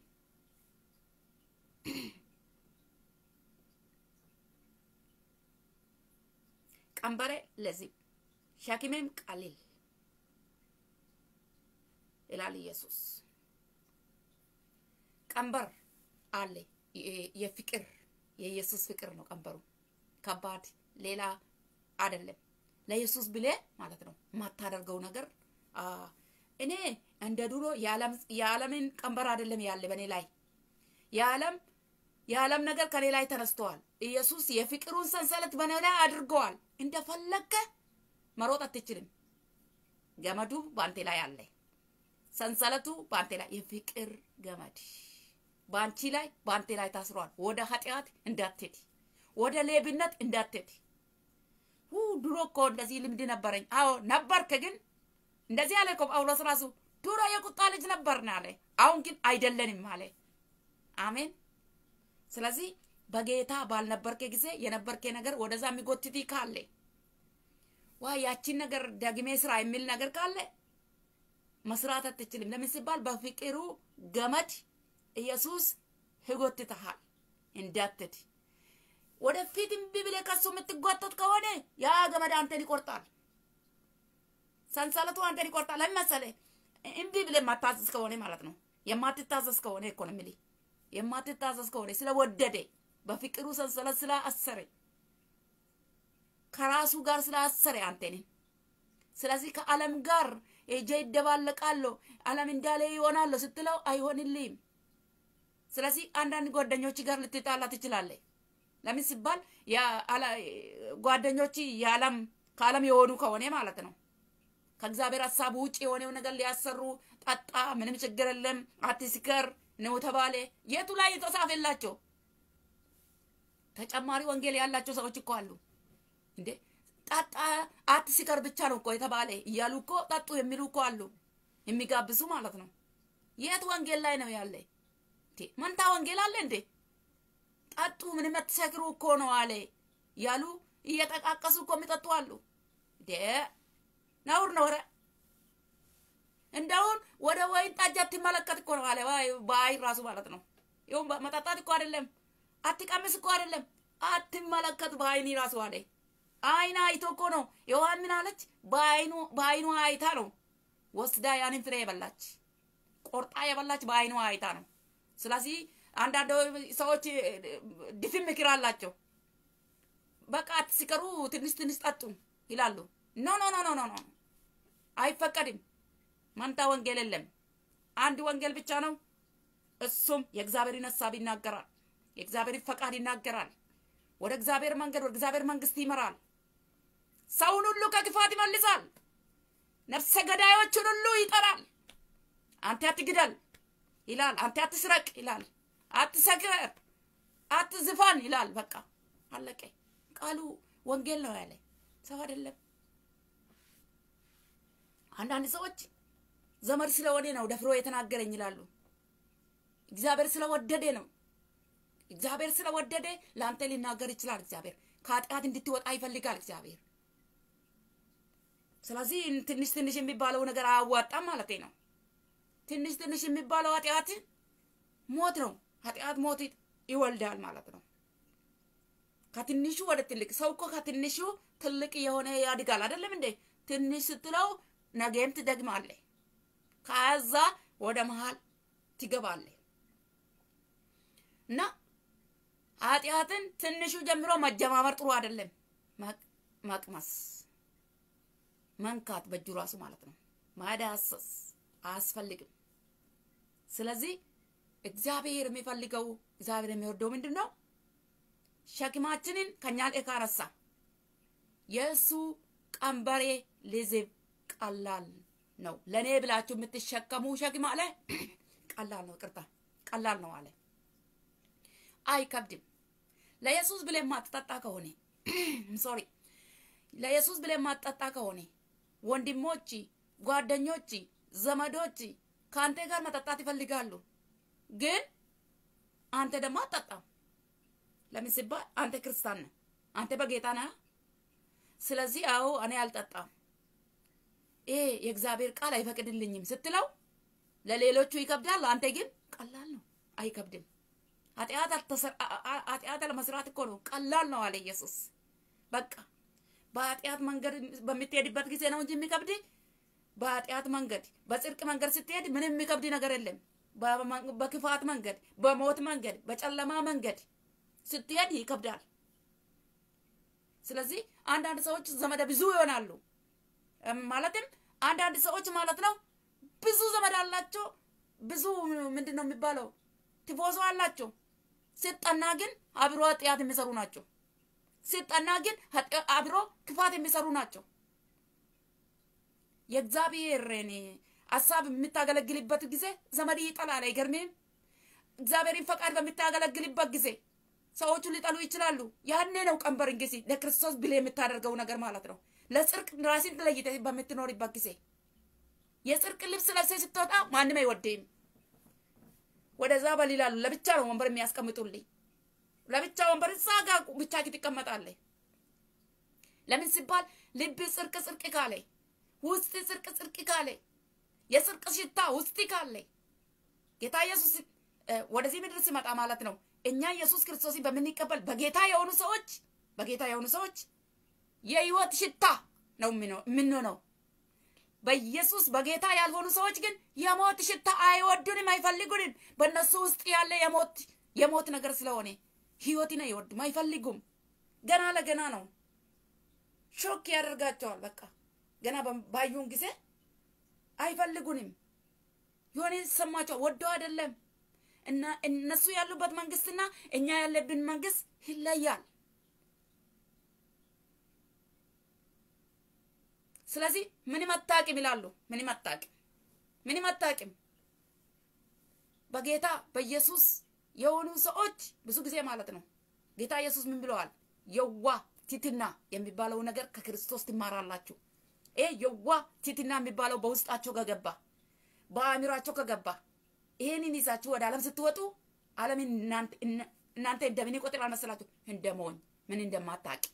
ቀንበሬ ለዚህ ሸክሜም ቀሊል ይላል ኢየሱስ። ቀንበር አለ። የፍቅር የኢየሱስ ፍቅር ነው ቀንበሩ። ከባድ ሌላ አይደለም። ለኢየሱስ ብሌ ማለት ነው የማታደርገው ነገር እኔ እንደ ድሮ የዓለምን ቀንበር አይደለም ያለ በእኔ ላይ የዓለም የዓለም ነገር ከኔ ላይ ተነስተዋል። ኢየሱስ የፍቅሩን ሰንሰለት በእኔ ላይ አድርገዋል። እንደፈለገ መሮጥ አትችልም። ገመዱ በአንቴ ላይ አለ። ሰንሰለቱ በአንቴ ላይ የፍቅር ገመድ በአንቺ ላይ በአንቴ ላይ ታስሯል። ወደ ኃጢአት እንዳትሄድ፣ ወደ ሌብነት እንዳትሄድ። ድሮ እኮ እንደዚህ ልምድ ነበረኝ። አዎ ነበርክ፣ ግን እንደዚህ አለ እኮ ጳውሎስ ራሱ ድሮ የቁጣ ልጅ ነበርን አለ። አሁን ግን አይደለንም አለ። አሜን። ስለዚህ በጌታ ባልነበርኬ ጊዜ የነበርኬ ነገር ወደዛ የሚጎትት ካለ ዋ ያቺን ነገር ደግሜ ስራ የሚል ነገር ካለ መስራት አትችልም። ለምን ሲባል በፍቅሩ ገመድ ኢየሱስ ይጎትትሃል እንዳትት ወደፊት እምቢ ብለህ ከሱ የምትጓተት ከሆነ ያ ገመድ አንተን ይቆርጣል። ሰንሰለቱ አንተን ይቆርጣል። ለምን መሰለህ? እምቢ ብለህ የማታዘዝ ከሆነ ማለት ነው። የማትታዘዝ ከሆነ እኮ ነው የምልህ። የማትታዘዝ ከሆነ ስለወደደ በፍቅሩ ሰንሰለት ስላሰረ ከራሱ ጋር ስላሰረ አንተንን ስለዚህ ከዓለም ጋር ሄጄ ይደባለቃለሁ ዓለም እንዳለ ይሆናለሁ ስትለው አይሆንልህም። ስለዚህ አንዳንድ ጓደኞች ጋር ልትጣላ ትችላለህ። ለምን ሲባል ጓደኞች የዓለም ከዓለም የሆኑ ከሆነ ማለት ነው። ከእግዚአብሔር ሀሳብ ውጭ የሆነው ነገር ሊያሰሩ ጠጣ፣ ምንም ችግር የለም፣ አትስከር ነው ተባለ። የቱ ላይ የተጻፈላቸው ተጨማሪ ወንጌል ያላቸው ሰዎች እኮ አሉ እንዴ ጠጣ አትስከር ብቻ ነው እኮ የተባለ እያሉ እኮ ጠጡ የሚሉ እኮ አሉ፣ የሚጋብዙ ማለት ነው። የት ወንጌል ላይ ነው ያለ? መንታ ወንጌል አለ እንዴ? ጠጡ ምንም አትሰክሩ እኮ ነው አለ እያሉ እየጠቃቀሱ እኮ የሚጠጡ አሉ። ነውር ነው። ኧረ እንደውን ወደ ወይን ጠጅ አትመለከት እኮ ነው አለ። በአይ ራሱ ማለት ነው። ይሁን መጠጣት እኮ አይደለም፣ አትቀምስ እኮ አይደለም። አትመለከት በአይኒ ራሱ አለ። አይን አይቶ እኮ ነው ዮሐን ምን አለች? በአይኑ በአይኑ አይታ ነው ወስዳ ያንን ፍሬ የበላች ቆርጣ የበላች በአይኑ አይታ ነው። ስለዚህ አንዳንድ ሰዎች ድፍን ምክር አላቸው። በቃ አትስከሩ፣ ትንሽ ትንሽ ጠጡ ይላሉ። ኖ ኖ ኖ ኖ ኖ አይፈቀድም። መንታ ወንጌል የለም። አንድ ወንጌል ብቻ ነው። እሱም የእግዚአብሔርን ሀሳብ ይናገራል። የእግዚአብሔርን ፈቃድ ይናገራል። ወደ እግዚአብሔር መንገድ ወደ እግዚአብሔር መንግስት ይመራል። ሰውን ሁሉ ከክፋት ይመልሳል። ነፍሰ ገዳዮችን ሁሉ ይጠራል። አንተ አትግደል ይላል። አንተ አትስረቅ ይላል። አትሰክር፣ አትዝፋን ይላል። በቃ አለቀ። ቃሉ ወንጌል ነው ያለ ሰው አይደለም። አንዳንድ ሰዎች ዘመድ ስለሆነ ነው ደፍሮ የተናገረኝ ይላሉ። እግዚአብሔር ስለወደደ ነው። እግዚአብሔር ስለወደደ ለአንተ ሊናገር ይችላል። እግዚአብሔር ከኃጢአት እንድትወጣ ይፈልጋል እግዚአብሔር። ስለዚህ ትንሽ ትንሽ የሚባለው ነገር አያዋጣም ማለት ነው። ትንሽ ትንሽ የሚባለው ኃጢአት ሞት ነው። ኃጢአት ሞት ይወልዳል ማለት ነው። ከትንሹ ወደ ትልቅ ሰው እኮ ከትንሹ ትልቅ የሆነ ያድጋል። አይደለም እንዴ? ትንሽ ስትለው ነገም ትደግማለህ። ከዛ ወደ መሃል ትገባለህ እና ኃጢአትን ትንሹ ጀምሮ መጀማመር ጥሩ አይደለም። መቅመስ መንካት በእጁ ራሱ ማለት ነው። ማዳሰስ አያስፈልግም። ስለዚህ እግዚአብሔር የሚፈልገው እግዚአብሔር የሚወደው ምንድን ነው? ሸክማችንን ከኛ ላይ ካነሳ የእሱ ቀንበሬ ልዝብ ቀላል ነው። ለእኔ ብላችሁ የምትሸከሙ ሸክም አለ ቀላል ነው። ቅርታ ቀላል ነው አለ አይከብድም። ለኢየሱስ ብለህ የማትጠጣ ከሆነ ሶሪ፣ ለኢየሱስ ብለህ የማትጠጣ ከሆነ ወንድሞች፣ ጓደኞች፣ ዘመዶች ከአንተ ጋር መጠጣት ይፈልጋሉ፣ ግን አንተ ደግሞ አትጠጣም። ለምን ሲባል አንተ ክርስቲያን ነህ፣ አንተ በጌታ ነህ። ስለዚህ አዎ እኔ አልጠጣም፣ ይሄ የእግዚአብሔር ቃል አይፈቅድልኝም ስትለው ለሌሎቹ ይከብዳል፣ አንተ ግን ቀላል ነው፣ አይከብድም። ኃጢአት ለመስራት እኮ ነው ቀላል ነው አለ ኢየሱስ። በቃ በኃጢአት መንገድ በምትሄድበት ጊዜ ነው እንጂ የሚከብድ በኃጢአት መንገድ በጽድቅ መንገድ ስትሄድ ምንም የሚከብድ ነገር የለም። በክፋት መንገድ፣ በሞት መንገድ፣ በጨለማ መንገድ ስትሄድ ይከብዳል። ስለዚህ አንዳንድ ሰዎች ዘመደ ብዙ ይሆናሉ። ማለትም አንዳንድ ሰዎች ማለት ነው ብዙ ዘመድ አላቸው። ብዙ ምንድን ነው የሚባለው ቲፎዞ አላቸው። ሲጠና ግን አብሮ ኃጢአት የሚሰሩ ናቸው። ሲጠና ግን አብሮ ክፋት የሚሰሩ ናቸው። የእግዚአብሔርን ሀሳብ የምታገለግልበት ጊዜ ዘመድ ይጠላል። አይገርምም? እግዚአብሔርን ፈቃድ በምታገለግልበት ጊዜ ሰዎቹ ሊጠሉ ይችላሉ። ያኔ ነው ቀንበር እንግዲህ ለክርስቶስ ብለህ የምታደርገው ነገር ማለት ነው። ለጽድቅ ራስን ለይተህ በምትኖርበት ጊዜ የጽድቅ ልብስ ለብሰህ ስትወጣ ማንም አይወደኝም። ወደዛ በል ይላሉ። ለብቻ ነው ወንበር የሚያስቀምጡልኝ። ለብቻ ወንበር እዛ ጋር ብቻ ትቀመጣለህ። ለምን ሲባል ልብ ጽድቅ ጽድቅ ካለ ውስጥ ጽድቅ ጽድቅ ካለ የጽድቅ ሽታ ውስጥ ካለ ጌታ ኢየሱስ ወደዚህ ምድር ሲመጣ ማለት ነው እኛ ኢየሱስ ክርስቶስን በምንቀበል በጌታ የሆኑ ሰዎች በጌታ የሆኑ ሰዎች የህይወት ሽታ ነው የምንሆነው። በኢየሱስ በጌታ ያልሆኑ ሰዎች ግን የሞት ሽታ አይወዱንም፣ አይፈልጉንም። በእነሱ ውስጥ ያለ የሞት የሞት ነገር ስለሆነ ህይወትን አይወዱም፣ አይፈልጉም። ገና ለገና ነው ሾክ ያደርጋቸዋል። በቃ ገና ባዩን ጊዜ አይፈልጉንም። የሆነ የተሰማቸው ወደው አይደለም እና እነሱ ያሉበት መንግስትና እኛ ያለብን መንግስት ይለያል። ስለዚህ ምንም አታውቅም ይላሉ። ምንም አታውቅም፣ ምንም አታውቅም። በጌታ በኢየሱስ የሆኑ ሰዎች ብዙ ጊዜ ማለት ነው ጌታ ኢየሱስ ምን ብለዋል? የዋ ቲትና የሚባለው ነገር ከክርስቶስ ትማራላችሁ። ይሄ የዋ ቲትና የሚባለው በውስጣቸው ከገባ በአእምሯቸው ከገባ ይሄንን ይዛችሁ ወደ ዓለም ስትወጡ ዓለምን እናንተ እንደምን ይቆጥራል መሰላችሁ? እንደ ሞኝ ምን እንደማታውቅ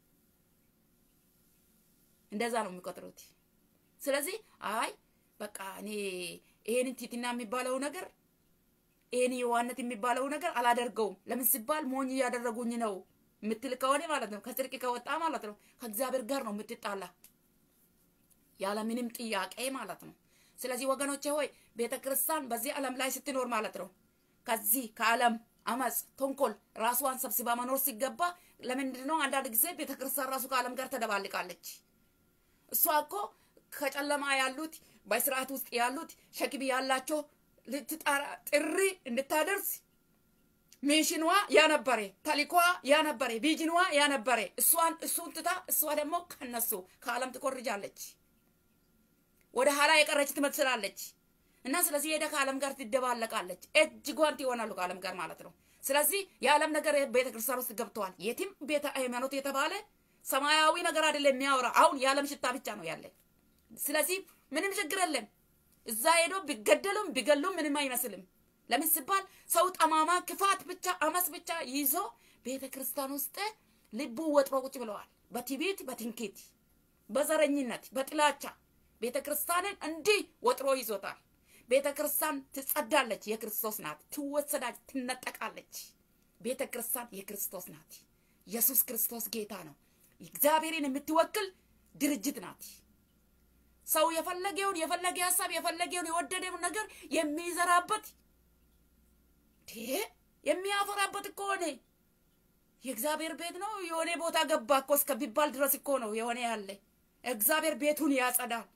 እንደዛ ነው የሚቆጥሩት። ስለዚህ አይ በቃ እኔ ይሄንን ቲትና የሚባለው ነገር ይሄን የዋነት የሚባለው ነገር አላደርገውም። ለምን ሲባል ሞኝ እያደረጉኝ ነው የምትል ከሆነ ማለት ነው ከጽድቅ ከወጣ ማለት ነው ከእግዚአብሔር ጋር ነው የምትጣላ ያለ ምንም ጥያቄ ማለት ነው። ስለዚህ ወገኖቼ ሆይ ቤተ ክርስቲያን በዚህ ዓለም ላይ ስትኖር ማለት ነው ከዚህ ከዓለም አመፅ፣ ተንኮል ራሷን ሰብስባ መኖር ሲገባ ለምንድን ነው አንዳንድ ጊዜ ቤተ ክርስቲያን ራሱ ከዓለም ጋር ተደባልቃለች? እሷ እኮ ከጨለማ ያሉት በስርዓት ውስጥ ያሉት ሸክም ያላቸው ልትጠራ ጥሪ እንድታደርስ ሚሽኗ ያነበረ ተልኳ ያነበረ ቪዥኗ ያነበረ እሷን እሱን ትታ እሷ ደግሞ ከነሱ ከዓለም ትኮርጃለች። ወደ ኋላ የቀረች ትመስላለች። እና ስለዚህ ሄደ ከዓለም ጋር ትደባለቃለች። እጅ ጓንት ይሆናሉ ከዓለም ጋር ማለት ነው። ስለዚህ የዓለም ነገር ቤተ ክርስቲያን ውስጥ ገብተዋል። የትም ቤተ ሃይማኖት የተባለ ሰማያዊ ነገር አይደለም የሚያወራ አሁን የዓለም ሽታ ብቻ ነው ያለ። ስለዚህ ምንም ችግር የለም። እዛ ሄዶ ቢገደሉም ቢገሉም ምንም አይመስልም። ለምን ሲባል ሰው ጠማማ ክፋት ብቻ አመስ ብቻ ይዞ ቤተ ክርስቲያን ውስጥ ልቡ ወጥሮ ቁጭ ብለዋል። በትዕቢት፣ በትንኪት፣ በዘረኝነት፣ በጥላቻ ቤተ ክርስቲያንን እንዲህ ወጥሮ ይዞታል። ቤተ ክርስቲያን ትጸዳለች፣ የክርስቶስ ናት። ትወሰዳች፣ ትነጠቃለች። ቤተ ክርስቲያን የክርስቶስ ናት። ኢየሱስ ክርስቶስ ጌታ ነው። እግዚአብሔርን የምትወክል ድርጅት ናት። ሰው የፈለገውን የፈለገ ሀሳብ የፈለገውን የወደደውን ነገር የሚዘራበት የሚያፈራበት እኮ ሆነ የእግዚአብሔር ቤት ነው። የሆነ ቦታ ገባ እኮ እስከሚባል ድረስ እኮ ነው የሆነ ያለ እግዚአብሔር ቤቱን ያጸዳል።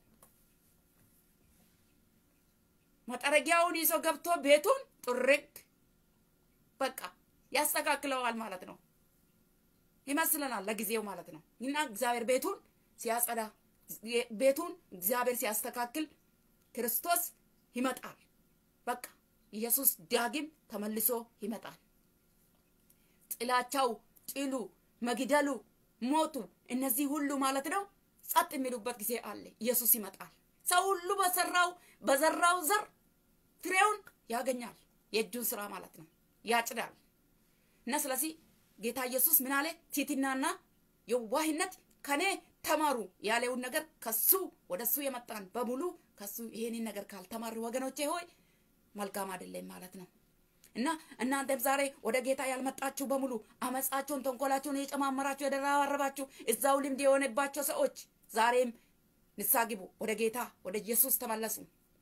መጠረጊያውን ይዞ ገብቶ ቤቱን ጥርግ በቃ ያስተካክለዋል ማለት ነው ይመስለናል ለጊዜው ማለት ነው። እና እግዚአብሔር ቤቱን ሲያጸዳ ቤቱን እግዚአብሔር ሲያስተካክል ክርስቶስ ይመጣል። በቃ ኢየሱስ ዳግም ተመልሶ ይመጣል። ጥላቻው፣ ጥሉ፣ መግደሉ፣ ሞቱ እነዚህ ሁሉ ማለት ነው ጸጥ የሚሉበት ጊዜ አለ። ኢየሱስ ይመጣል። ሰው ሁሉ በሰራው በዘራው ዘር ፍሬውን ያገኛል። የእጁን ስራ ማለት ነው ያጭዳል። እና ስለዚህ ጌታ ኢየሱስ ምን አለ? ትሕትናና የዋህነት ከኔ ተማሩ ያለውን ነገር ከሱ ወደ እሱ የመጣን በሙሉ ከሱ ይሄንን ነገር ካልተማር ወገኖቼ ሆይ መልካም አይደለም ማለት ነው። እና እናንተም ዛሬ ወደ ጌታ ያልመጣችሁ በሙሉ አመፃችሁን፣ ተንኮላችሁን የጨማመራችሁ የደራረባችሁ እዛው ልምድ የሆነባቸው ሰዎች ዛሬም ንስሐ ግቡ፣ ወደ ጌታ ወደ ኢየሱስ ተመለሱ።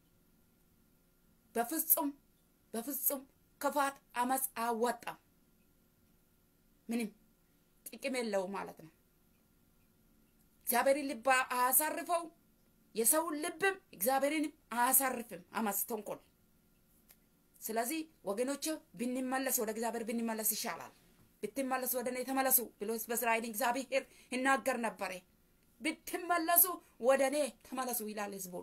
በፍጹም በፍጹም ክፋት አመፅ አያዋጣም። ምንም ጥቅም የለው ማለት ነው። እግዚአብሔርን ልብ አያሳርፈው፣ የሰውን ልብም እግዚአብሔርን አያሳርፍም አመፅ፣ ተንኮል። ስለዚህ ወገኖች ብንመለስ ወደ እግዚአብሔር ብንመለስ ይሻላል። ብትመለሱ ወደ እኔ ተመለሱ ብሎ በእስራኤል እግዚአብሔር ይናገር ነበረ። ብትመለሱ ወደ እኔ ተመለሱ ይላል ህዝቡን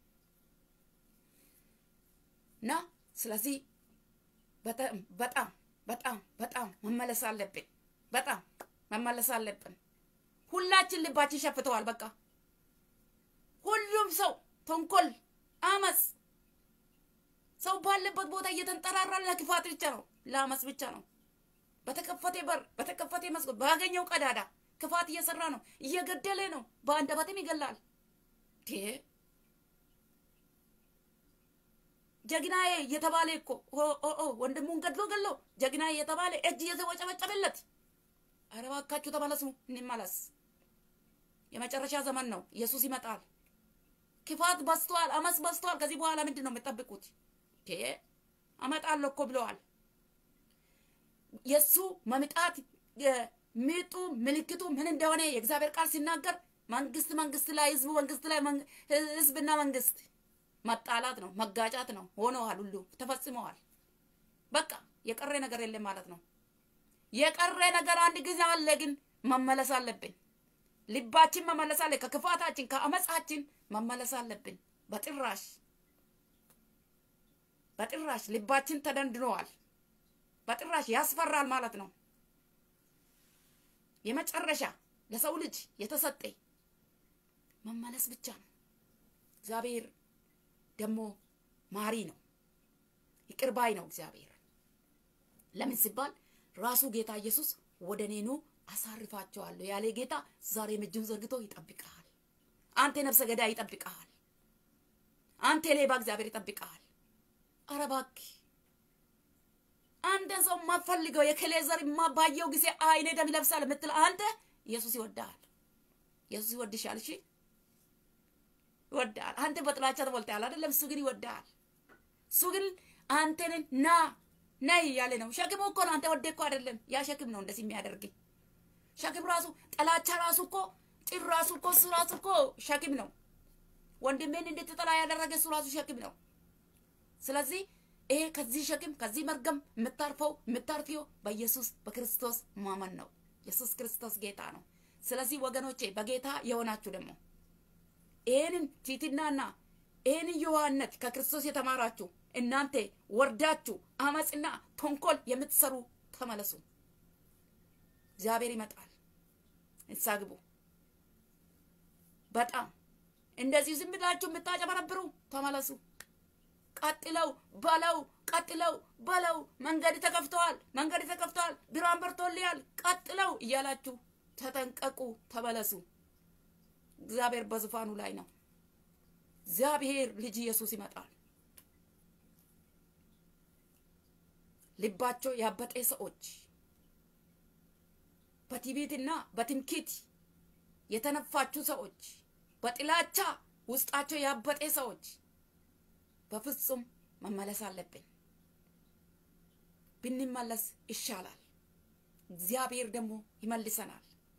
እና ስለዚህ በጣም በጣም በጣም በጣም መመለስ አለብን። በጣም መመለስ አለብን። ሁላችን ልባችን ሸፍተዋል። በቃ ሁሉም ሰው ተንኮል፣ አመፅ ሰው ባለበት ቦታ እየተንጠራራ ለክፋት ብቻ ነው፣ ለአመፅ ብቻ ነው። በተከፈተ በር በተከፈተ መስኮት ባገኘው ቀዳዳ ክፋት እየሰራ ነው፣ እየገደለ ነው፣ በአንደበትም ይገላል። ጀግናዬ እየተባለ እኮ ወንድሙን ገድሎ ገሎ ጀግናዬ እየተባለ እጅ እየተወጨበጨበለት፣ ኧረ እባካችሁ ተመለሱ፣ እንመለስ። የመጨረሻ ዘመን ነው። ኢየሱስ ይመጣል። ክፋት በዝቷል፣ አመፅ በዝቷል። ከዚህ በኋላ ምንድን ነው የምጠብቁት? አመጣለሁ እኮ ብለዋል። የእሱ መምጣት ምጡ ምልክቱ ምን እንደሆነ የእግዚአብሔር ቃል ሲናገር መንግስት መንግስት ላይ ህዝቡ መንግስት ላይ ህዝብና መንግስት መጣላት ነው፣ መጋጫት ነው። ሆነዋል፣ ሁሉ ተፈጽመዋል። በቃ የቀረ ነገር የለም ማለት ነው። የቀረ ነገር አንድ ጊዜ አለ፣ ግን መመለስ አለብን። ልባችን መመለስ አለ። ከክፋታችን ከአመፃችን መመለስ አለብን። በጥራሽ በጥራሽ ልባችን ተደንድነዋል። በጥራሽ ያስፈራል ማለት ነው። የመጨረሻ ለሰው ልጅ የተሰጠ መመለስ ብቻ ነው። እግዚአብሔር ደግሞ ማሪ ነው፣ ይቅር ባይ ነው እግዚአብሔር። ለምን ሲባል ራሱ ጌታ ኢየሱስ ወደ እኔ ኑ አሳርፋቸዋለሁ ያለ ጌታ ዛሬም እጁን ዘርግቶ ይጠብቀሃል። አንተ ነፍሰ ገዳይ ይጠብቀሃል። አንተ ሌባ እግዚአብሔር ይጠብቀሃል። ኧረ እባክህ አንተን ሰው የማፈልገው የከሌ ዘር ባየው ጊዜ አይኔ ደም ይለብሳል የምትል አንተ ኢየሱስ ይወድሃል። ኢየሱስ ይወድሻል። እሺ ይወድሃል። አንተ በጥላቻ ተሞልተሃል አይደለም? እሱ ግን ይወድሃል። እሱ ግን አንተን ና ነይ እያለ ነው። ሸክሙ እኮ ነው። አንተ ወደ እኮ አይደለም። ያ ሸክም ነው እንደዚህ የሚያደርግ ሸክም ራሱ ጠላቻ ራሱ እኮ ጭር ራሱ እኮ እሱ ራሱ እኮ ሸክም ነው። ወንድሜን እንድትጠላ ያደረገ እሱ ራሱ ሸክም ነው። ስለዚህ ይሄ ከዚህ ሸክም ከዚህ መርገም የምታርፈው የምታርፊው በኢየሱስ በክርስቶስ ማመን ነው። ኢየሱስ ክርስቶስ ጌታ ነው። ስለዚህ ወገኖቼ በጌታ የሆናችሁ ደግሞ ይህንን ቲትናና ይህንን የዋህነት ከክርስቶስ የተማራችሁ እናንተ ወርዳችሁ አመፅና ተንኮል የምትሰሩ ተመለሱ። እግዚአብሔር ይመጣል። ንስሐ ግቡ። በጣም እንደዚህ ዝም ብላችሁ የምታጨበረብሩ ተመለሱ። ቀጥለው በለው፣ ቀጥለው በለው። መንገድ ተከፍተዋል፣ መንገድ ተከፍተዋል፣ ብርሃን በርቶልያል፣ ቀጥለው እያላችሁ ተጠንቀቁ፣ ተመለሱ። እግዚአብሔር በዙፋኑ ላይ ነው። እግዚአብሔር ልጅ ኢየሱስ ይመጣል። ልባቸው ያበጠ ሰዎች በትዕቢትና በትምክህት የተነፋችሁ ሰዎች በጥላቻ ውስጣቸው ያበጠ ሰዎች በፍጹም መመለስ አለብን። ብንመለስ ይሻላል። እግዚአብሔር ደግሞ ይመልሰናል።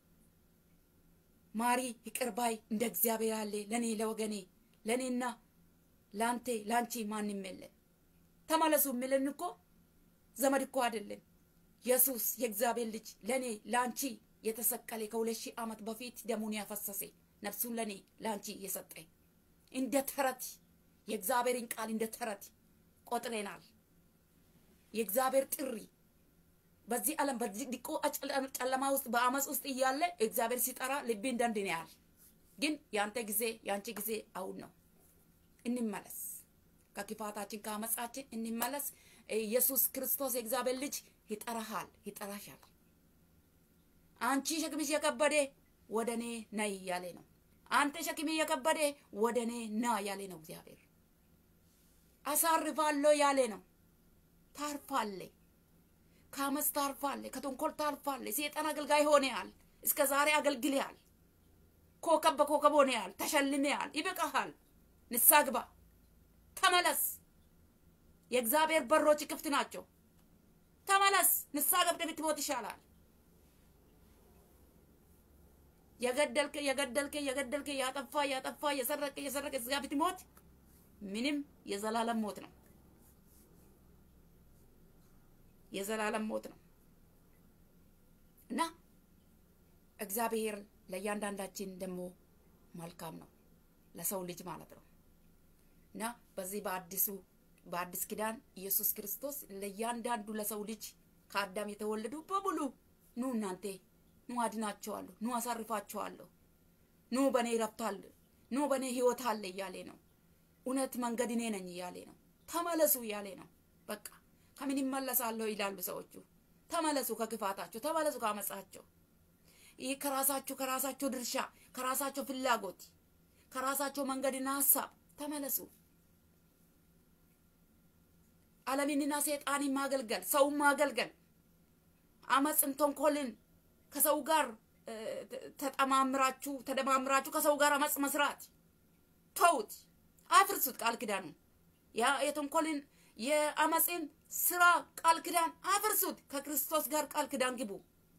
ማሪ ይቅር ባይ እንደ እግዚአብሔር ያለ ለእኔ ለወገኔ ለእኔና ለአንቴ ለአንቺ ማንም የለን። ተመለሱ የሚልን እኮ ዘመድ እኮ አይደለም። ኢየሱስ የእግዚአብሔር ልጅ ለእኔ ለአንቺ የተሰቀለ ከሁለት ሺህ ዓመት በፊት ደሙን ያፈሰሰ ነፍሱን ለእኔ ለአንቺ የሰጠ እንደ ተረት የእግዚአብሔርን ቃል እንደ ተረት ቆጥሬናል። የእግዚአብሔር ጥሪ በዚህ ዓለም በዚህ ድቆ ጨለማ ውስጥ በአመፅ ውስጥ እያለ እግዚአብሔር ሲጠራ ልቤ እንደንድን ያህል ግን የአንተ ጊዜ የአንቺ ጊዜ አሁን ነው። እንመለስ፣ ከክፋታችን ከአመፃችን እንመለስ። ኢየሱስ ክርስቶስ የእግዚአብሔር ልጅ ይጠራሃል፣ ይጠራሻል። አንቺ ሸክምሽ የከበደ ወደ እኔ ነይ እያለ ነው። አንተ ሸክም የከበደ ወደ እኔ ና ያለ ነው እግዚአብሔር። አሳርፋለሁ ያለ ነው። ታርፋለ፣ ከአመፅ ታርፋለ፣ ከተንኮል ታርፋለ። ሴጣን አገልጋይ ሆነሃል፣ እስከ ዛሬ አገልግለሃል። ኮከብ በኮከብ ሆነሃል፣ ተሸልመሃል። ይበቃሃል። ንስሐ ግባ፣ ተመለስ። የእግዚአብሔር በሮች ክፍት ናቸው። ተመለስ። ንስሐ ገብተህ ብትሞት ይሻላል። የገደልከ የገደልከ የገደልከ ያጠፋ ያጠፋ የሰረቀ የሰረቀ እዚጋ ብትሞት ምንም የዘላለም ሞት ነው። የዘላለም ሞት ነው እና እግዚአብሔር ለእያንዳንዳችን ደግሞ መልካም ነው፣ ለሰው ልጅ ማለት ነው እና በዚህ በአዲሱ በአዲስ ኪዳን ኢየሱስ ክርስቶስ ለእያንዳንዱ ለሰው ልጅ ከአዳም የተወለዱ በሙሉ ኑ እናንተ ኑ አድናቸዋለሁ፣ ኑ አሳርፋቸዋለሁ፣ ኑ በእኔ ረፍታል፣ ኑ በእኔ ህይወት አለ እያሌ ነው። እውነት መንገድ እኔ ነኝ እያሌ ነው። ተመለሱ እያሌ ነው። በቃ ከምን ይመለሳለሁ ይላሉ ሰዎቹ። ተመለሱ ከክፋታቸው፣ ተመለሱ ከአመፃቸው። ይህ ከራሳቸው ከራሳቸው ድርሻ ከራሳቸው ፍላጎት ከራሳቸው መንገድና ሀሳብ ተመለሱ። ዓለምንና ሰይጣንን ማገልገል ሰውን ማገልገል አመፅን ተንኮልን ከሰው ጋር ተጠማምራችሁ ተደማምራችሁ ከሰው ጋር አመፅ መስራት ተውት፣ አፍርሱት። ቃል ኪዳኑ ያ የተንኮልን የአመፅን ስራ ቃል ኪዳን አፍርሱት። ከክርስቶስ ጋር ቃል ኪዳን ግቡ።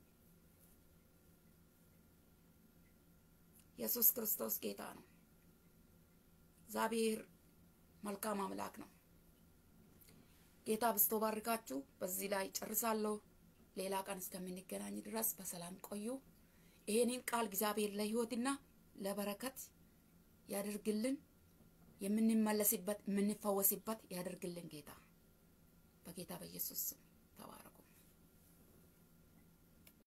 ኢየሱስ ክርስቶስ ጌታ ነው። እግዚአብሔር መልካም አምላክ ነው። ጌታ ብስቶ ባርካችሁ። በዚህ ላይ ጨርሳለሁ። ሌላ ቀን እስከምንገናኝ ድረስ በሰላም ቆዩ። ይሄንን ቃል እግዚአብሔር ለሕይወትና ለበረከት ያደርግልን። የምንመለስበት የምንፈወስበት ያደርግልን ጌታ በጌታ በኢየሱስ ስም ተባረኩ።